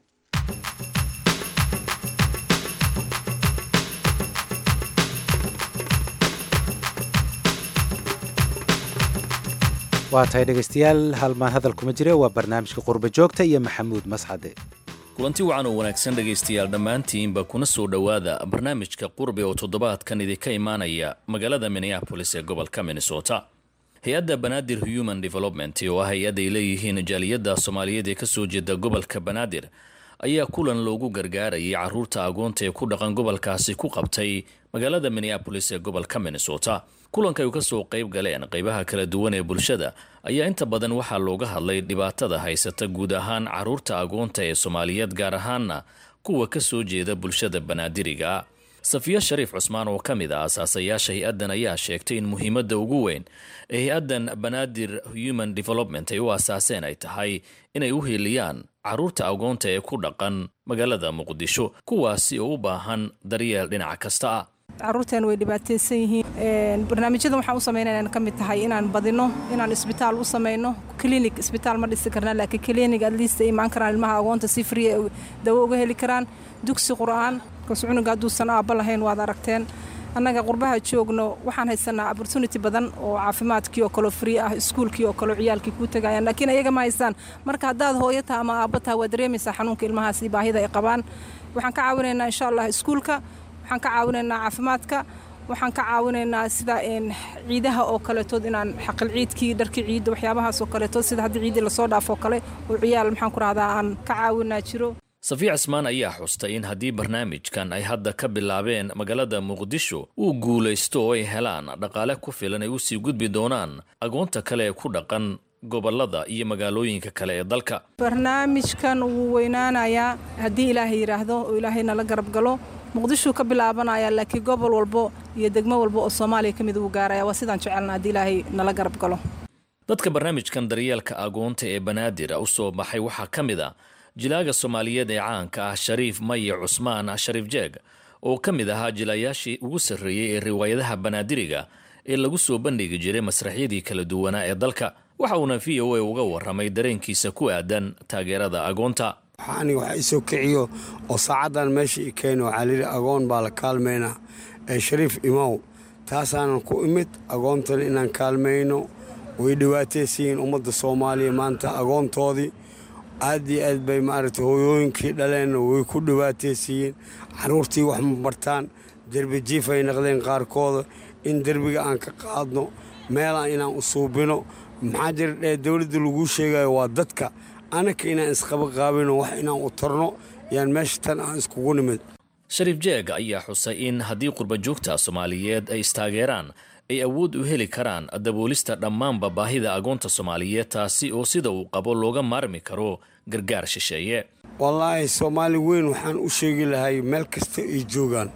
waa tahay dhegaystayaal halmaan hadal kuma jire waa barnaamijka qurba joogta iyo maxamuud mascade kulanti wacan oo wanaagsan dhegaystayaal dhammaantiinba kuna soo dhowaada barnaamijka qurbi oo toddobaadkan idinka imaanaya magaalada minneabolis ee gobolka minnesota hay-adda banaadir human development oo ah hay-ad ay leeyihiin jaaliyadda soomaaliyeed ee kasoo jeeda gobolka banaadir ayaa kulan loogu gargaarayay caruurta agoonta ee ku dhaqan gobolkaasi ku qabtay magaalada minneabolis ee gobolka minnesota kulanka ay kasoo qayb galeen qaybaha kala duwan ee bulshada ayaa inta badan waxaa looga hadlay dhibaatada haysata guud ahaan caruurta agoonta ee soomaaliyeed gaar ahaana kuwa ka soo jeeda bulshada banaadiriga safiya shariif cusmaan oo ka mid ah asaasayaasha hay-addan ayaa sheegtay in muhiimadda ugu weyn ee hay-addan banaadir human development ay u asaaseen ay tahay inay u hiiliyaan caruurta agoonta ee ku dhaqan magaalada muqdisho kuwaasi oo u baahan daryeel dhinac kasta ah caruurteen way dhibaataysan yihiin barnaamijyadan waxaan u samaynaya inaan ka mid tahay inaan badino inaan isbitaal u samayno klinig isbitaal ma dhisi karna laakiin klinig atleast ay imaan karaan ilmaha agoonta si free ay dawo uga heli karaan dugsi qur'aan kas cunuga hadduusan aabba lahayn waad aragteen annaga qurbaha joogno waxaan haysanaa opportunity badan oo caafimaadkii oo kaleo free ah iskuulkii oo kaleo ciyaalkii kuu tagayaan laakiin ayaga ma haystaan marka haddaad hooyo taha ama aabba taha waad dareemaysaa xanuunka ilmahaasi baahida ay qabaan waxaan ka caawinaynaa insha allah iskuulka waxaan ka caawinaynaa caafimaadka waxaan ka caawinaynaa sida ciidaha oo kaleetood inaan xaqil ciidkii dharkii ciidda waxyaabahaas oo kaleetood sida haddii ciiddii lasoo dhaafoo kale oo ciyaal maxaan ku rahdaa aan ka caawinaa jiro safiya cismaan ayaa xustay in haddii barnaamijkan ay hadda ka bilaabeen magaalada muqdisho uu guulaysto oo ay helaan dhaqaale ku filan ay usii gudbi doonaan agoonta kale ee ku dhaqan gobolada iyo magaalooyinka kale ee dalka barnaamijkan wuu weynaanayaa haddii ilaahay yidhaahdo oo ilaahay nala garab galo muqdishuu ka bilaabanaya laakiin gobol walbo iyo degmo walbo oo soomaaliya ka mid uu gaaraya waa sidaan jecelna haddii ilaahay nala garab galo dadka barnaamijkan daryeelka agoonta ee banaadir u soo baxay waxaa ka mid a jilaaga soomaaliyeed ee caanka ah shariif maye cusmaan shariif jeeg oo ka mid ahaa jilayaashii ugu sarreeyey ee riwaayadaha banaadiriga ee lagu soo bandhigi jiray masraxyadii kala duwanaa ee dalka waxa uuna v o a uga warramay dareenkiisa ku aadan taageerada agoonta aniga waxa isoo kiciyo oo saacaddan meesha i keeno waxaa layidhi agoon baa la kaalmaynaa ee shariif imow taasaanan ku imid agoontan inaan kaalmayno way dhiwaataysiyiin ummadda soomaaliya maanta agoontoodii aad iyo aad bay maaragtay hooyooyinkii dhaleenna way ku dhiwaataysiiyeen carruurtii wax ma bartaan derbi jiif ay naqdeen qaarkooda in derbiga aan ka qaadno meelaan inaan u suubino maxaa jira dhee dowladda laguu sheegayo waa dadka anaka inaan isqaba qaabino wax inaan u tarno yaan meesha tan aan iskugu nimid shariif jeeg ayaa xusay in haddii qurbajoogta soomaaliyeed ay istaageeraan ay awood u heli karaan daboolista dhammaanba baahida agoonta soomaaliyeed taasi oo sida uu qabo looga maarmi karo gargaar shisheeye wallaahi soomaali weyn waxaan u sheegi lahay meel kasta ay joogaan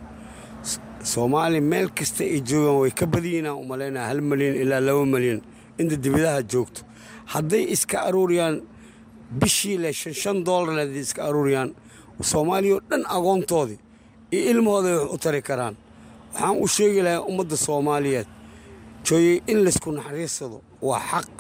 soomaali meel kasta ay joogaan way ka badiyiinaan u malaynaa hal malyan ilaa laba malyan inta dibadaha joogto hadday iska aruuriyaan bishii le shan shan doolar hadday iska aruuriyaan soomaaliya oo dhan agoontoodii iyo ilmahooday wax u tari karaan waxaan u sheegi lahay ummadda soomaaliyeed jooyey in laysku naxariisado waa xaq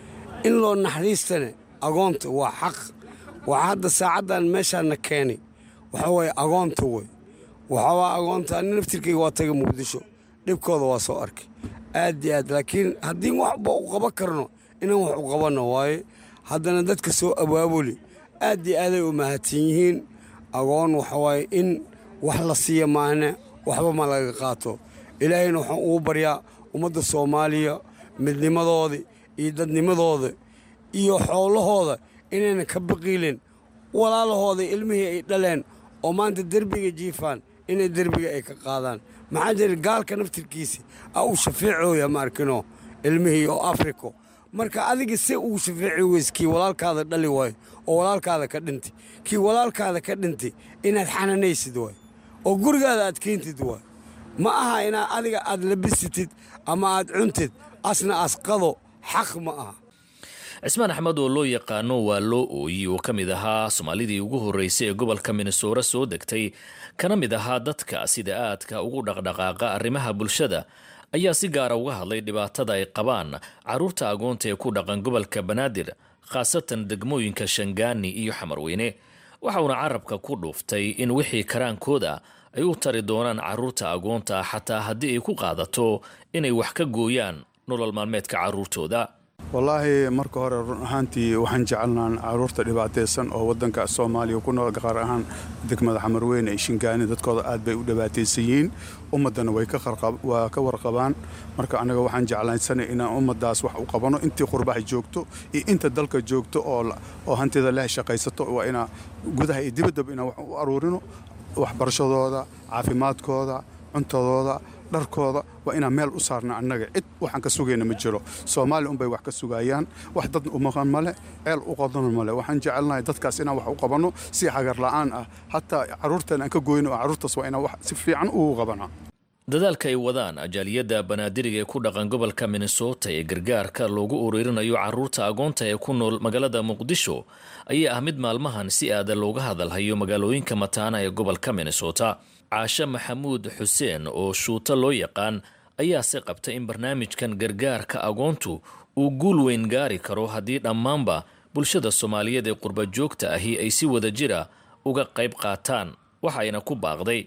in loo naxariistane agoonta waa xaq waxaa hadda saacaddan meeshaana keenay waxa waye agoonta wey waxawaa agoonta ani naftirkayga waa taga muqdisho dhibkooda waa soo arkay aad iyo aad laakiin haddii waxba u qaban karno inaan wax u qabanno waaye haddana dadka soo abaabuli aad iyo aaday u mahadsan yihiin agoon waxawaaye in wax la siiya maahne waxba ma laga qaato ilaahayna waxaan ugu baryaa ummadda soomaaliya midnimadooda iyo dadnimadooda iyo xoolahooda inayna ka baqiilin walaalahooda ilmihii ay dhaleen oo maanta derbiga jiifaan inay derbiga ay ka qaadaan maxaa jira gaalka naftirkiisi a uu shafeecooya ma arkino ilmihii oo afriko marka adiga se uu shafeeci weys kii walaalkaada dhali waayo oo walaalkaada ka dhintay kii walaalkaada ka dhintay inaad xananaysid waay oo gurigaada aad keentid waay ma aha inaad adiga aad labisitid ama aad cuntid asna asqado xaq ma aha cismaan axmed oo loo yaqaano waa loo ooyi oo ka mid ahaa soomaalidii ugu horreysay ee gobolka minnesora soo degtay kana mid ahaa dadka sida aadka ugu dhaqdhaqaaqa arrimaha bulshada ayaa si gaara uga hadlay dhibaatada ay qabaan carruurta agoonta ee ku dhaqan gobolka banaadir khaasatan degmooyinka shangaani iyo xamarweyne waxauna carabka ku dhuuftay in wixii karaankooda ay u tari doonaan carruurta agoonta xataa haddii ay ku qaadato inay wax ka gooyaan nolol maalmeedka carruurtooda wallaahi marka hore run ahaantii waxaan jecelnaan caruurta dhibaataysan oo wadanka soomaaliya ku nool qaar ahaan degmada xamarweyne iyo shingaani dadkooda aad bay u dhibaataysan yihiin ummaddana way waa ka warqabaan marka anaga waxaan jeclaysanay inaan ummadaas wax u qabano intii qurbaha joogto iyo inta dalka joogto oo hantida leh shaqaysato waa inaa gudaha iyo dibaddaba inaan wax u aruurino waxbarashadooda caafimaadkooda cuntadooda dharkooda waa inaan meel u saarna annaga cid waxaan ka sugayna ma jiro soomaaliya unbay wax ka sugayaan wax dad umaqan male ceel u qodana male waxaan jecelnahay dadkaas inaan wax u qabanno si hagar la'aan ah hataa carruurtan aan ka goyno oo carruurtaas waa inaan wax si fiican ugu qabanaa dadaalka ay wadaan ajaaliyadda banaadiriga ee ku dhaqan gobolka minnesota ee gargaarka loogu uruurinayo carruurta agoonta ee ku nool magaalada muqdisho ayaa ah mid maalmahan si aada looga hadalhayo magaalooyinka mataana ee gobolka minnesota caashe maxamuud xuseen oo shuuto loo yaqaan ayaase qabta in barnaamijkan gargaarka agoontu uu guul weyn gaari karo haddii dhammaanba bulshada soomaaliyeed ee qurba joogta ahi ay si wada jira uga qayb qaataan waxayna ku baaqday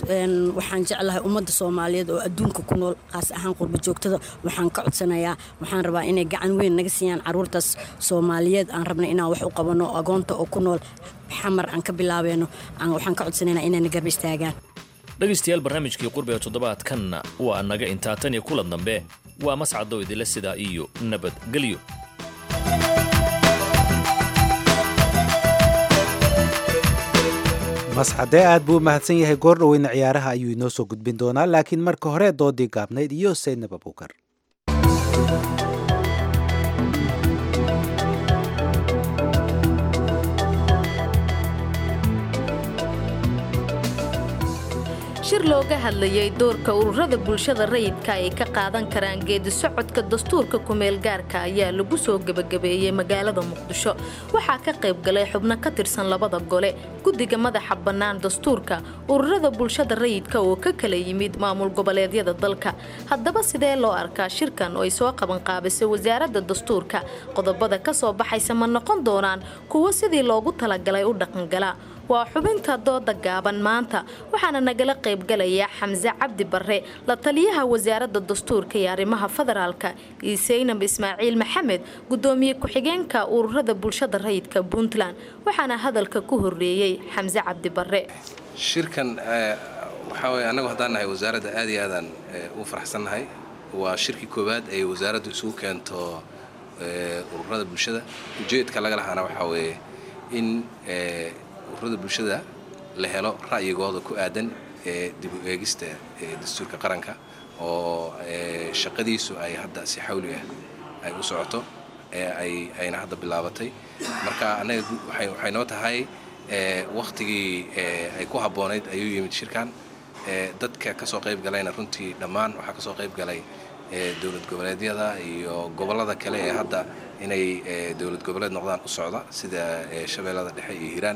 waxaan jeclahay ummadda soomaaliyeed oo adduunka ku nool qaas ahaan qurba joogtada waxaan ka codsanayaa waxaan rabaa inay gacan weyn naga siiyaan caruurtaas soomaaliyeed aan rabna inaan wax u qabano agoonta oo ku nool xamar aan ka bilaabeeno waxaan ka codsanaynaa inayna garba istaagaan dhegaystayaal barnaamijkii qurbe ee toddobaadkanna waa naga intaa tan iyo kulan dambe waa mascadoo idinle sidaa iyo nabadgelyo masxadee aad buu u mahadsan yahay goor dhoweyna ciyaaraha ayuu inoo soo gudbin doonaa laakiin marka hore doodii gaabnayd iyo saydnab abuukar shir looga hadlayay doorka ururada bulshada rayidka ay ka qaadan karaan geedi socodka dastuurka kumeel gaarka ayaa lagu soo gebagabeeyey magaalada muqdisho waxaa ka qayb galay xubno ka tirsan labada gole guddiga madaxa bannaan dastuurka ururada bulshada rayidka oo ka kala yimid maamul goboleedyada dalka haddaba sidee loo arkaa shirkan oo ay soo qabanqaabisay wasaaradda dastuurka qodobada ka soo baxaysa ma noqon doonaan kuwo sidii loogu talagalay u dhaqangala waa xubinta dooda gaaban maanta waxaana nagala qaybgalaya xamse cabdi barre la taliyaha wasaaradda dastuurka iyo arrimaha federaalka iyo saynab ismaaciil maxamed gudoomiye ku-xigeenka ururada bulshada rayidka puntland waxaana hadalka ku horeeyey xamse cabdi barre shirkan waxaa weye annagu haddaan nahay wasaaradda aad iyo aadaan u faraxsannahay waa shirkii koowaad ay wasaaraddu isugu keento ururada bulshada ujeedka laga lahaana waxaa weeye in ururada bulshada la helo ra'yigooda ku aadan ee dib u eegista dastuurka qaranka oo shaqadiisu ay hadda si xawli ah ay u socoto ay ayna hadda bilaabatay marka annaga waxay noo tahay wakhtigii ay ku habboonayd ayuu yimid shirkan dadka ka soo qayb galayna runtii dhammaan waxaa ka soo qayb galay dowlad goboleedyada iyo gobollada kale ee hadda inay dowlad goboleed noqdaan u socda sida shabeellada dhexe iyo hiiraan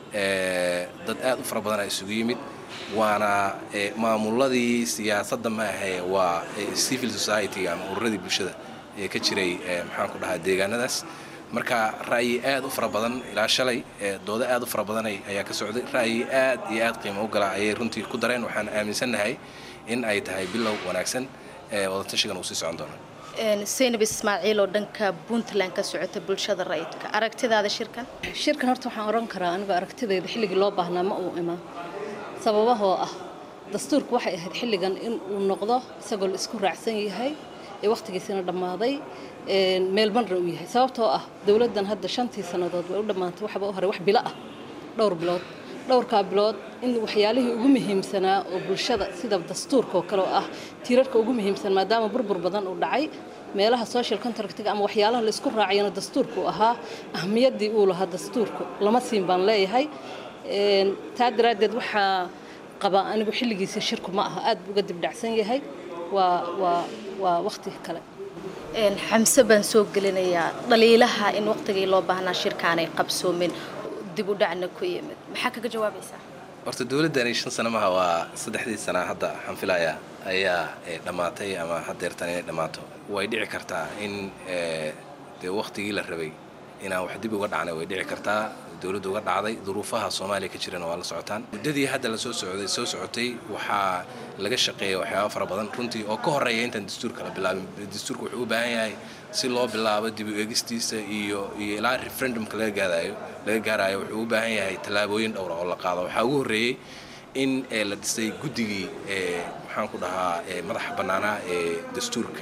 dad aad u fara badan a isugu yimid waana maamuladii siyaasadda ma ahe waa civil society ama ururadii bulshada ee ka jiray maxaan ku dhahaa deegaanadaas marka ra'yi aad u fara badan ilaa shalay doodo aad u fara badan ayaa ka socday ra'yi aad iyo aad qiimo u gala ayay runtii ku dareen waxaan aaminsannahay in ay tahay bilow wanaagsan wadatashigan uu sii socon doono saynab ismaaciil oo dhanka puntland ka socota bulshada rayidka aragtidaada shirkan shirkan horta waxaan oran karaa anigu aragtidayda xilligii loo baahnaa ma uu imaan sababahoo ah dastuurku waxay ahayd xilligan in uu noqdo isagoo la isku raacsan yahay ee wakhtigiisina dhammaaday meel marna uu yahay sababtoo ah dowladdan hadda shantii sannadood way u dhammaantay waxba u horay wax bilo ah dhowr bilood dhowrkaa bilood in waxyaalihii ugu muhiimsanaa oo bulshada sida dastuurka oo kale oo ah tiirarka ugu muhiimsan maadaama burbur badan uu dhacay meelaha social contractiga ama waxyaalaha la isku raacayana dastuurku ahaa ahmiyaddii uu lahaa dastuurku lama siin baan leeyahay taa daraaddeed waxaa qabaa anigu xilligiisa shirku ma aha aad buu uga dibdhacsan yahay waa waa waa wakhti kale xamse baan soo gelinayaa dhaliilaha in waqtigii loo baahnaa shirkaanay qabsoomin dib u dhacna ku yimid maxaa kaga jawaabaysaa horta dowladdani shan sano maha waa saddexdii sana hadda waxaan filayaa ayaa dhammaatay ama haddeertan inay dhammaato way dhici kartaa in dee wakhtigii la rabay inaan wax dib uga dhacnay way dhici kartaa dowladda uga dhacday duruufaha soomaaliya ka jirana waa la socotaan muddadii hadda la soo socday soo socotay waxaa laga shaqeeya waxyaaba fara badan runtii oo ka horreeya intaan dastuurka la bilaabin dastuurka wuxuu u baahan yahay si loo bilaabo dib u eegistiisa iyo iyo ilaa referendumka laga gaarayo laga gaarayo wuxuu u baahan yahay tallaabooyin dhowra oo la qaado waxaa ugu horreeyey in la dhisay guddigii maxaan ku dhahaa madaxa bannaanaa ee dastuurka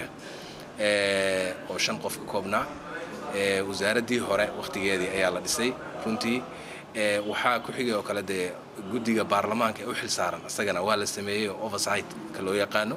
oo shan qof ka koobnaa wasaaraddii hore wakhtigeedii ayaa la dhisay runtii waxaa ku xigay oo kale dee guddiga baarlamaanka ee u xil saaran isagana waa la sameeyey oo oversight ka loo yaqaano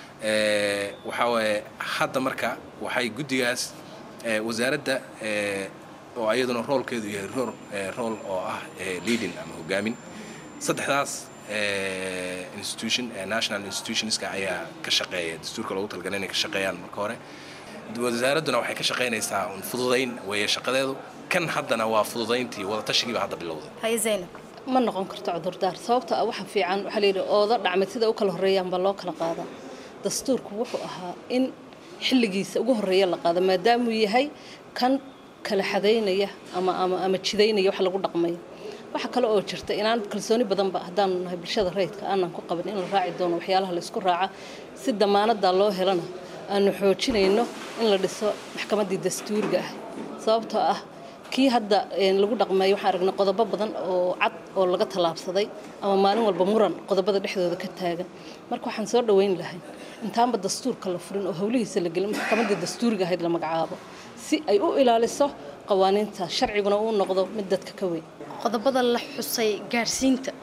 waxaa waaye hadda marka waxay guddigaas wasaaradda oo ayaduna roolkeedu yahay rool rool oo ah leading ama hogaamin saddexdaas institution national institutionska ayaa ka shaqeeya dastuurka loogu talagalay inay ka shaqeeyaan marka hore wasaaradduna waxay ka shaqaynaysaa un fududayn weeye shaqadeedu kan haddana waa fududayntii wadatashigiiba hadda bilowday haye zaynab ma noqon karto cudurdaar sababta ah waxa fiican waxaa layidhi ooda dhacmay sida u kala horreeyaan baa loo kala qaadaa dastuurku wuxuu ahaa in xilligiisa ugu horreeya la qaado maadaamuu yahay kan kala xadaynaya ama ama ama jidaynaya wax lagu dhaqmayo waxa kale oo jirta inaan kalsooni badanba haddaanu nahay bulshada rayidka aanan ku qabin in la raaci doono waxyaalaha la isku raaca si damaanadaa loo helana aanu xoojinayno in la dhiso maxkamaddii dastuuriga ah sababtoo ah kii hadda lagu dhaqmeeyo waxaan aragnay qodobo badan oo cad oo laga tallaabsaday ama maalin walba muran qodobada dhexdooda ka taagan marka waxaan soo dhoweyn lahay intaanba dastuurka la furin oo howlihiisa la gelin maxkamaddii dastuuriga ahayd la magacaabo si ay u ilaaliso qawaaniinta sharciguna uu noqdo mid dadka ka weyn qodobada la xusay gaadhsiinta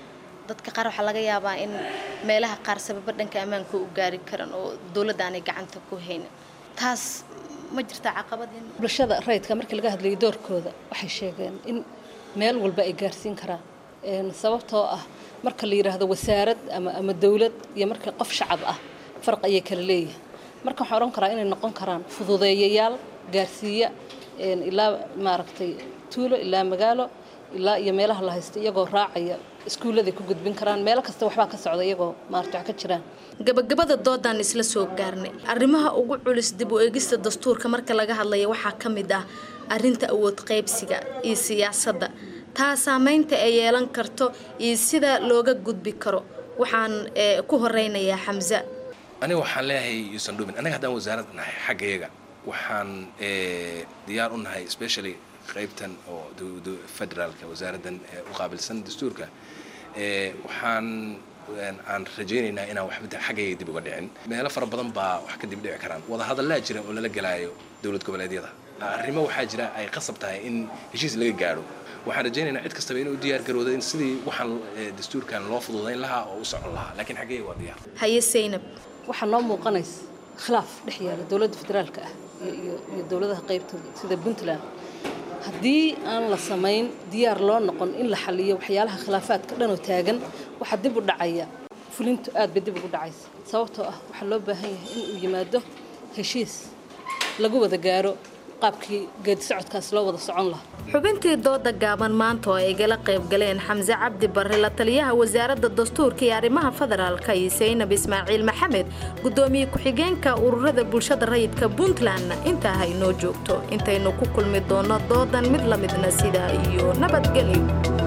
dadka qaar waxaa laga yaabaa in meelaha qaar sababa dhanka ammaanka u gaari karan oo dowladda aanay gacanta ku haynin taas ma jirtaa caqabad in bulshada rayidka markii laga hadlayay doorkooda waxay sheegeen in meel walba ay gaarsiin karaan Een, sababtoo ah marka la yidhaahdo wasaarad ama ama dowlad iyo marka qof shacab ah farq ayay kala leeyihin marka waxaan odhan karaa inay noqon karaan fududeeyayaal gaarsiiya een, ilaa maaragtay tuulo ilaa magaalo ilaa iyo meelaha la haysto iyagoo raacaya iskuulladay ku gudbin karaan meelo kasta waxbaa ka socda iyagoo maaragta wax ka jiraan gabagabada doodaan isla soo gaarnay arrimaha ugu culus dib u eegista dastuurka marka laga hadlaya waxaa ka mid ah arrinta awood qaybsiga iyo siyaasadda taa saameynta ay yeelan karto iyo sida looga gudbi karo waxaan eh, ku horeynayaa xamse aniga waxaan leeyahay yuusan dhumin anaga haddaan wasaarad nahay xaggayaga waxaan eh, diyaar u nahay especially qaybtan oo du- du- federaalka wasaaraddan eh, u qaabilsan dastuurka eh, waxaan een, aan rajaynaynaa inaan waxba xaggayga dib uga dhicin meelo fara badan baa wax ka dib dhici karaan wadahadallaa jira oo lala gelaayo dowlad goboleedyada arrimo waxaa jira ay qasab tahay in heshiis laga gaadho waxaan rajaynaynaa cid kastaba inuu diyaar garoodo in sidii waxaan eh, dastuurkan loo fududayn lahaa oo u socon lahaa laakiin xaggayga waa diyaar haye saynab waxaa noo muuqanaysa khilaaf dhex yaala dowladda federaalka ah iyo- iyo iyo dowladaha qaybtooda sida puntland haddii aan la samayn diyaar loo noqon in la xaliyo waxyaalaha khilaafaadka dhanoo taagan waxaa dib u dhacaya fulintu aad bay dib ugu dhacaysa sababtoo ah waxaa loo baahan yahay in uu yimaado heshiis lagu wada gaaro qaabkii geedi socodkaas loo wada socon lahaa xubintii dooda gaaban maanta oo ay igala qayb galeen xamse cabdi barre la taliyaha wasaaradda dastuurka iyo arrimaha federaalka iyo saynab ismaaciil maxamed gudoomiye ku-xigeenka ururada bulshada rayidka puntlandna intaa ha inoo joogto intaynu ku kulmi doono doodan mid la midna sidaa iyo nabadgelyo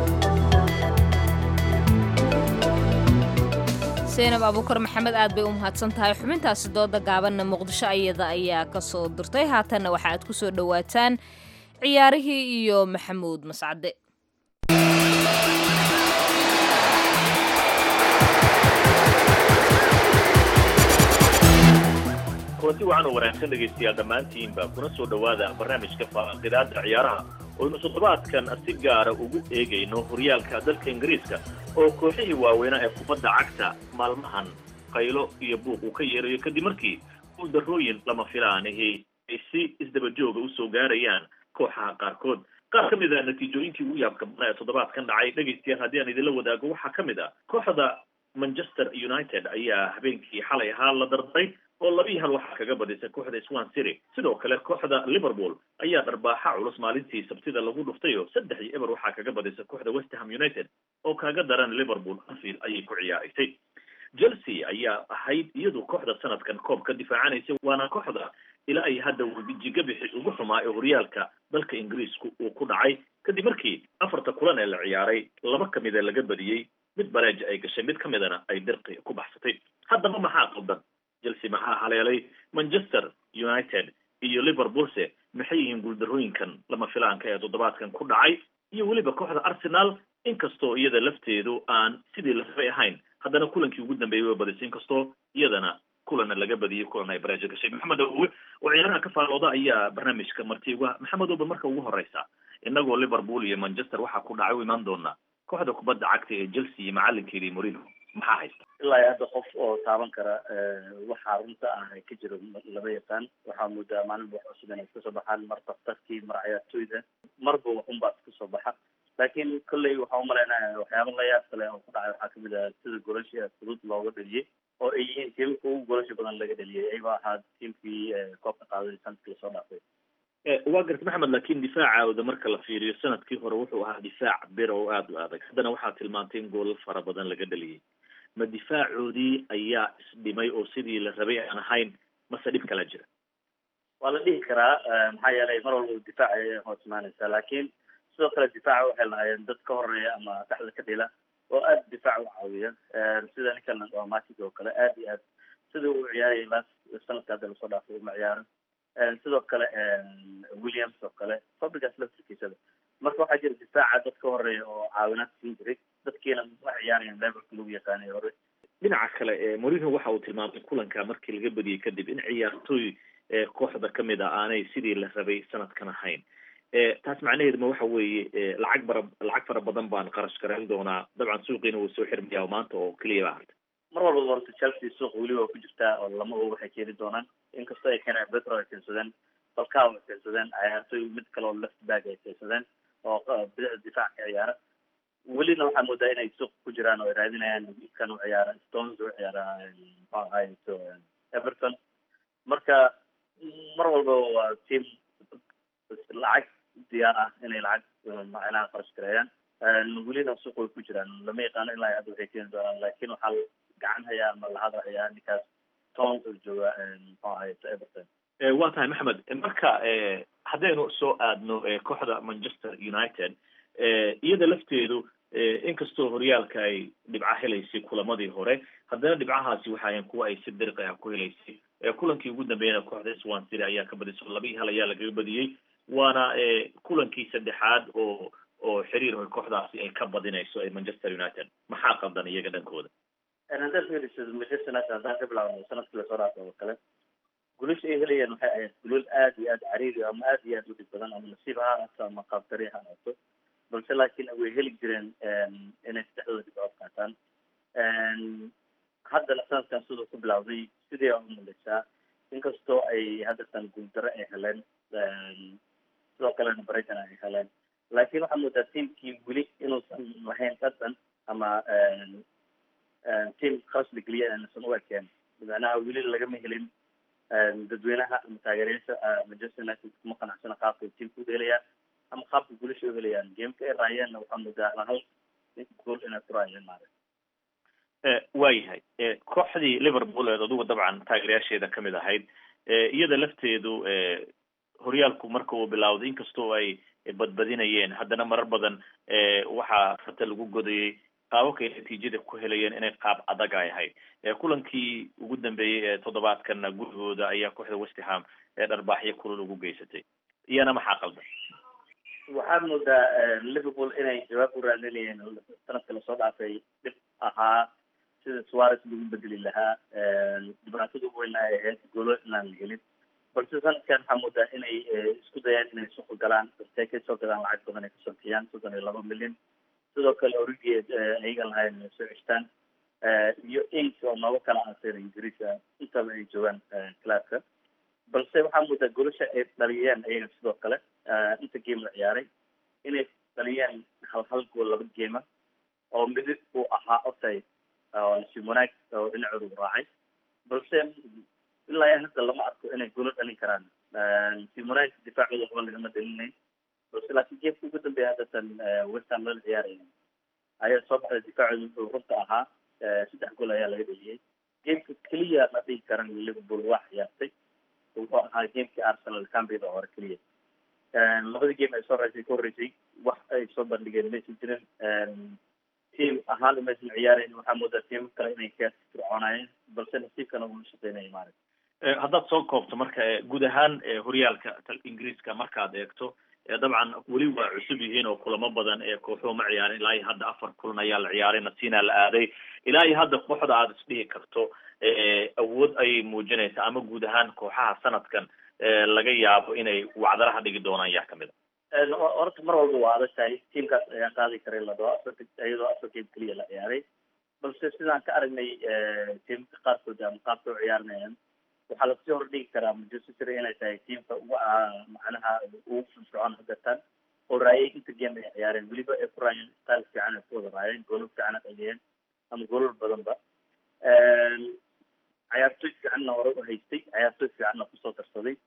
seenab abuukar maxamed aad bay u mahadsan tahay xubintaasi dooda gaabanna muqdisho ayada ayaa ka soo dirtay haatanna waxa aad ku soo dhowaataan ciyaarihii iyo maxamuud mascade kulanti wacan oo wanaagsan dhegaystayaal dhammaantiinba kuna soo dhowaada barnaamijka faaqidaada ciyaaraha oynu toddobaadkan si gaara ugu eegayno horyaalka dalka ingiriiska oo kooxihii waaweynaa ee kubadda cagta maalmahan qaylo iyo buuq uu ka yeerayo kadib markii guuldarrooyin lama filaanihii ay si isdaba jooga usoo gaarayaan kooxaha qaarkood qaar ka mid a natiijooyinkii ugu yaabka badnaa ee toddobaadkan dhacay dhegaystayaal haddii aan idinla wadaago waxaa ka mid ah kooxda manchester united ayaa habeenkii xalay ahaa la dardaray oo labii hal waxaa kaga badisay kooxda swan city sidoo kale kooxda liverpool ayaa dharbaaxa culus maalintii sabtida lagu dhuftay oo saddex iyo eber waxaa kaga badisay kooxda westham united oo kaga daran liverpool anfield ayay ku ciyaaraysay chelsea ayaa ahayd iyadu kooxda sanadkan koob ka difaacanaysay waana kooxda ilaa ay hadda wejiga bixi ugu xumaa ee horyaalka dalka ingiriisku uu ku dhacay kadib markii afarta kulan ee la ciyaaray laba ka mida laga badiyey mid bareeja ay gashay mid ka midana ay dirqi ku baxsatay haddaba maxaa qaldan chelsea maxaa haleelay manchester united iyo liverpoolse maxay yihiin guuldarrooyinkan lama filaanka ee toddobaadkan ku dhacay iyo weliba kooxda arsenal inkastoo iyada lafteedu aan sidii la rabay ahayn haddana kulankii ugu dambeeyey way badisay inkastoo iyadana kulana laga badiyey kulan ay bareejo gashay maxamed owe oo ciyaaraha ka faalooda ayaa barnaamijka marti uga maxamed owe marka ugu horeysa inagoo liverpool iyo manchester waxaa ku dhacay u imaan doonaa kooxda kubadda cagta ee chelsea iyo macalinkeedii morino maxaa haysta ilaa iyo hadda qof oo taaban kara waxaa runta ah ay ka jiro lama yaqaan waxaa moodaa maalinba wax cusub inay kasoo baxaan mar daktarkii mar ciyaartooyda marba waxunbaa iska soo baxa laakiin kolley waxaa umalaynaya waxyaaba la yaab kale oo ku dhacay waxaa kamid ah sida golasha fudud looga dheliyey oo ay yihiin tiimka ugu golasha badan laga dheliyey ayagoo ahaa tiimkii koobka qaaday sanadkii lasoo dhaafay waa garta maxamed laakiin difaacooda marka la fiiriyo sanadkii hore wuxuu ahaa difaac bir oo aada u adag haddana waxaa tilmaantay in goolal fara badan laga dheliyey ma difaacoodii ayaa isdhimay oo sidii la rabay aan ahayn mase dhib kala jira waa la dhihi karaa maxaa yeelay mar walba difaac ayay hoos imaanaysaa laakiin sidoo kale difaaca waxay lahaayeen dad ka horeeya ama dhexda ka dhila oo aada difaac u caawiya sida ninkan waa matig oo kale aada iyo aad sida uu ciyaarayay las sanadka hadda lasoo dhaafay uma ciyaaran sidoo kale williams oo kale fabrigas laftirkiisada marka waxaa jira difaaca dad ka horeeya oo caawinaad siin jiray dadkiina ma ciyaarayaan levelka lagu yaqaanay hore dhinaca kale morino waxa uu tilmaamay kulanka markii laga badiyey kadib in ciyaartooy kooxda kamid a aanay sidii la rabay sanadkan ahayn taas macnaheedu ma waxa weeye lacag bara lacag fara badan baan qarash garayn doonaa dabcan suuqiina wuu soo xirmayaa maanta oo keliya baa harta mar walba horta chelsea suuq weli waa ku jirtaa oo lama og waxay keeni doonaan inkastoo ay keenaan betro ay keensadeen falcao ay keensadeen ciyaartoy mid kale oo left back ay keensadeen oo bidixda difaac ka ciyaara welina waxaa moodaa inay suuq ku jiraan oo ay raadinayaan kan u ciyaara stones u ciyaara muxuu ahaay everton marka mar walba waa team lacag diyaar ah inay lacag macnaha qarash gareeyaan welina suuq way ku jiraan lama yaqaano ilaa hadda waxay keeni doonaan laakiin waxaa gacan hayaa ama la hadlahayaa ninkaas toons oo jooga muxuu ahaay everton waa tahay maxamed marka haddaynu soo aadno kooxda manchester united iyada lafteedu inkastoo horyaalka ay dhibca helaysay kulamadii hore haddana dhibcahaasi waxaayan kuwa ay si dariqi ah ku helaysay kulankii ugu dambeeyana kooxda swan city ayaa ka badisay laba iyo hal ayaa lagaga badiyey waana kulankii saddexaad oo oo xiriir kooxdaasi ay ka badinayso ee manchester united maxaa qaldan iyaga dhankooda haddaad fiiriso manchester united haddaan ka bilaabno sanadkii lasoo dhaafay oo kale guulasha ay helayeen waxay ahayd gulal aad iyo aad cariiri ama aad iyo aad u dhib badan ama nasiib ha ahaato ama qaabtari ha ahaato balse laakiin way heli jireen inay saddexdooda dhibcood qaataan haddana sanadkan siduu ku bilawday sidii aa umalaysaa inkastoo ay haddatan guuldaro ay heleen sidoo kalena brighton ay heleen laakiin waxaa moodaa tiamkii weli inuusan lahayn dhadhan ama team khasli geliya aanusan u ekeen macnaha weli lagama helin dadweynaha ama taageerayaasha manchester united kuma qanacsana qaabka tiamka u helayaan ama qaabka guulasha u helayaan gameka ay raayeenna waxaa moodaa hal gool inay ku raayeen maarag waayahay kooxdii liverpool eed adugu dabcan taageerayaasheeda kamid ahayd iyada lafteedu horyaalku marka uu bilawday inkastoo ay badbadinayeen haddana marar badan waxaa fata lagu godayay qaababkay natiijada ku helayeen inay qaab adag ay ahayd kulankii ugu dambeeyey ee toddobaadkana gurigooda ayaa kooxda westerham ee dharbaaxyo kulal ugu geysatay iyana maxaa qaldan waxaad moodaa liverpool inay jawaab u raadinayeen sanadka lasoo dhaafay dhib ahaa sida suarez lagu bedeli lahaa dhibaatada ugu weyn ay ahayd goolo inaan la helin balse sanadkan waxaa moodaa inay isku dayaan inay suuqa galaan balse kay soo gadaan lacag badan ay kasoo bixiyaan soddon iyo laba milyan sidoo kale origeed ayaga lahayn inay soo ceshtaan iyo ink oo nooga kala aanseen ingiriiska intaba ay joogaan clabka balse waxaa moodaa golasha ay dhaliyeen ayaga sidoo kale inta game la ciyaaray inay dhaliyeen hal hal gool laba geema oo midid uu ahaa otay oo nasiib wanaag oo dhinacooda u raacay balse ilaa iyo hadda lama arko inay golo dhalin karaan nasiib wanaag difaacooda waxba lagama dhalinayn balse laakiin geemka ugu dambeeya haddatan westham lala ciyaaraya ayaa soo baxday difaacooda wuxuu runta ahaa saddex gool ayaa laga dheliyey geemka keliya la dhihi karan liverpool waa ciyaartay wuxuu ahaa geemkii arsenal cambida hore keliya labadii game ay soo reysay ka horreysay wax ay soo bandhigeen maysan jirin team ahaan maysan ciyaarayn waxaa moodaa team kale inay ka fircoonayeen balse nasiibkana uu shaqeynaya maarag haddaad soo koobto marka guud ahaan horyaalka ingiriiska markaad eegto dabcan weli waa cusub yihiin oo kulamo badan ee kooxuhu ma ciyaarin ilaa iyo hadda afar kulan ayaa la ciyaaray nasiina la aaday ilaa iyo hadda kooxda aad isdhihi karto awood ayay muujinaysaa ama guud ahaan kooxaha sanadkan laga yaabo inay wacdaraha dhigi doonaan yaa kamid a horta mar walba waa adag tahay tiamkaas ayaa qaadi karay la dhao afar iyadoo afar game keliya la ciyaaray balse sidaan ka aragnay tiamka qaarkood ama qaabka u ciyaarinayaan waxaa lasii hordhigi karaa manchester city inay tahay tiamka ugu macnaha ugu firfircoon hadeertaan oo raayay inta game ay ciyaareen weliba ay ku raayeen style fiican ay ku wada raayeen goolal fiican ay dhaliyeen ama goolal badanba ciyaartoy fiicanna hore u haystay ciyaartoy fiicanna kusoo darsaday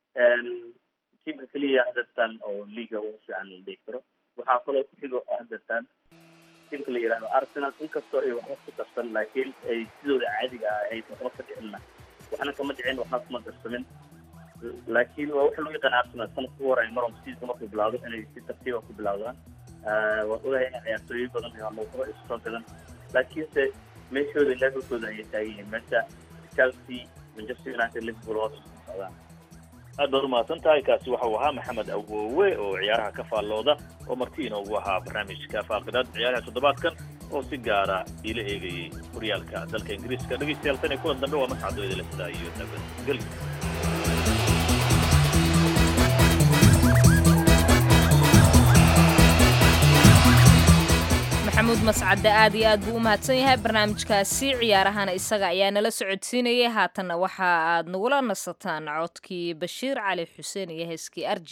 tiamka keliya hadeertaan oo liga ugu fiican la dhihi karo waxaa kaloo ku xigo hadeertaan tiamka la yihahdo arsenal inkastoo ay waxba ku darsan laakiin ay sidooda caadiga ah ahayd waxba ka dhicinna waxna kama dhicin waxna kuma darsamin laakiin waa waxa lagu yaqaan arsenal sanadka ugu horay maron season markuu bilawdo inay si tartiiba ku bilawdaan waan ogahay in ciyaartooyo badan iyo muuqdo isu soo gadan laakiinse meeshooda levelkooda ayay taagan yihiin meesha chelsea manchester united liverpool hoos usoo socdaan aad baad umahadsan tahay kaasi waxau ahaa maxamed awowe oo ciyaaraha ka faallooda oo marti inoogu ahaa barnaamijka faaqidaad ciyaaraha toddobaadkan oo si gaara iila eegayay horyaalka dalka ingiriiska dhegeystayaal tan iyo kulan dambe waa mascadooyada la sidaa iyo nabadgelyo mascadde aad iyo aad buu u mahadsan yahay barnaamijkaasi ciyaarahana isaga ayaa nala socodsiinayay haatanna waxa aad nagula nasataan codkii bashiir cali xuseen iyo heeskii arji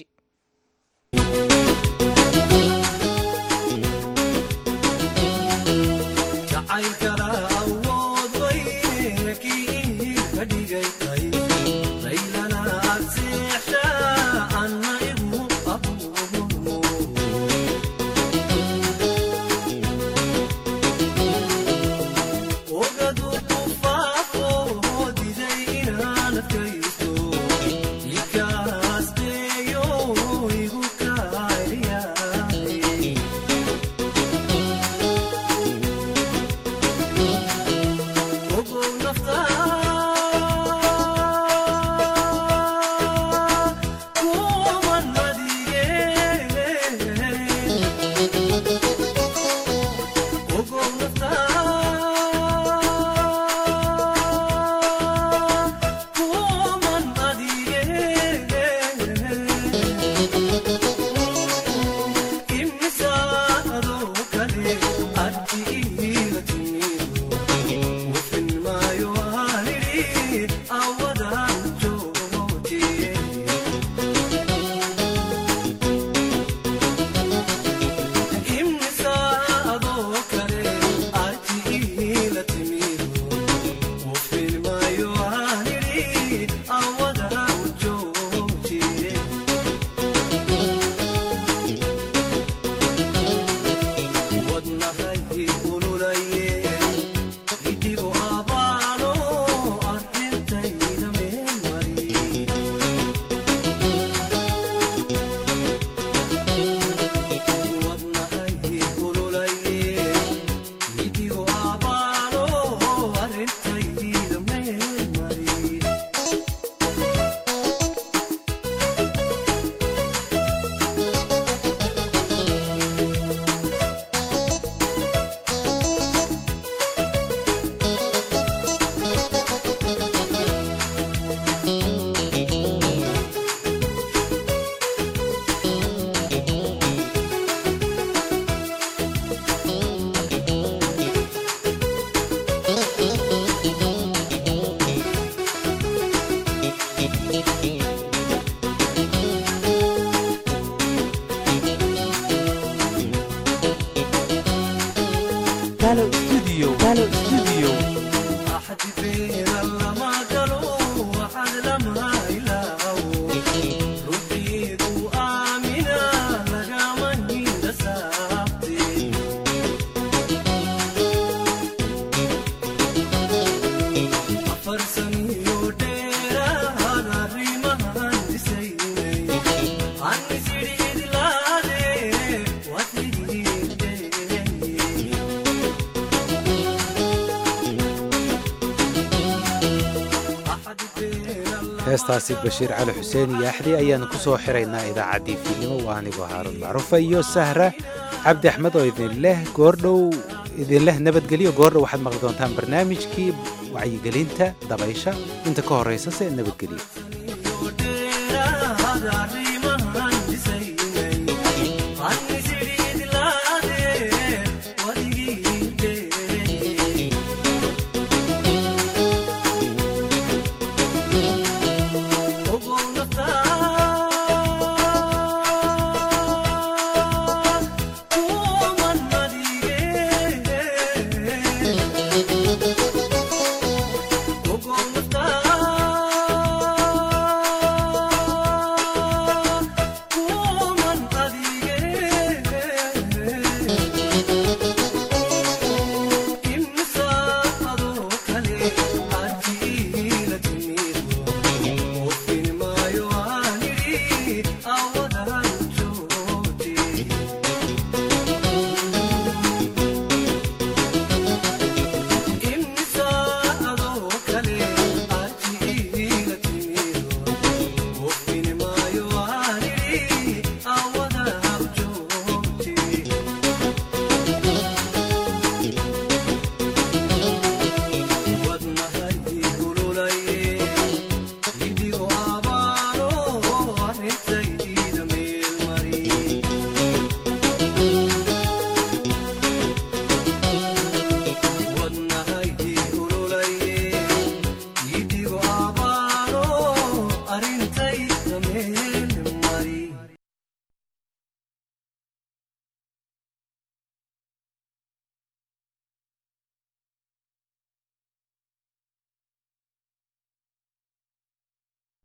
heestaasi bashiir cali xuseen iyo axdi ayaanu ku soo xiraynaa idaacaddii fiidnimo waa anigoo haaruun macruufa iyo sahra cabdi axmed oo idinleh goordhow idinleh nabadgelyo goordhow waxaad maqli doontaan barnaamijkii wacyigelinta dabaysha inta ka horraysa se nabadgelyo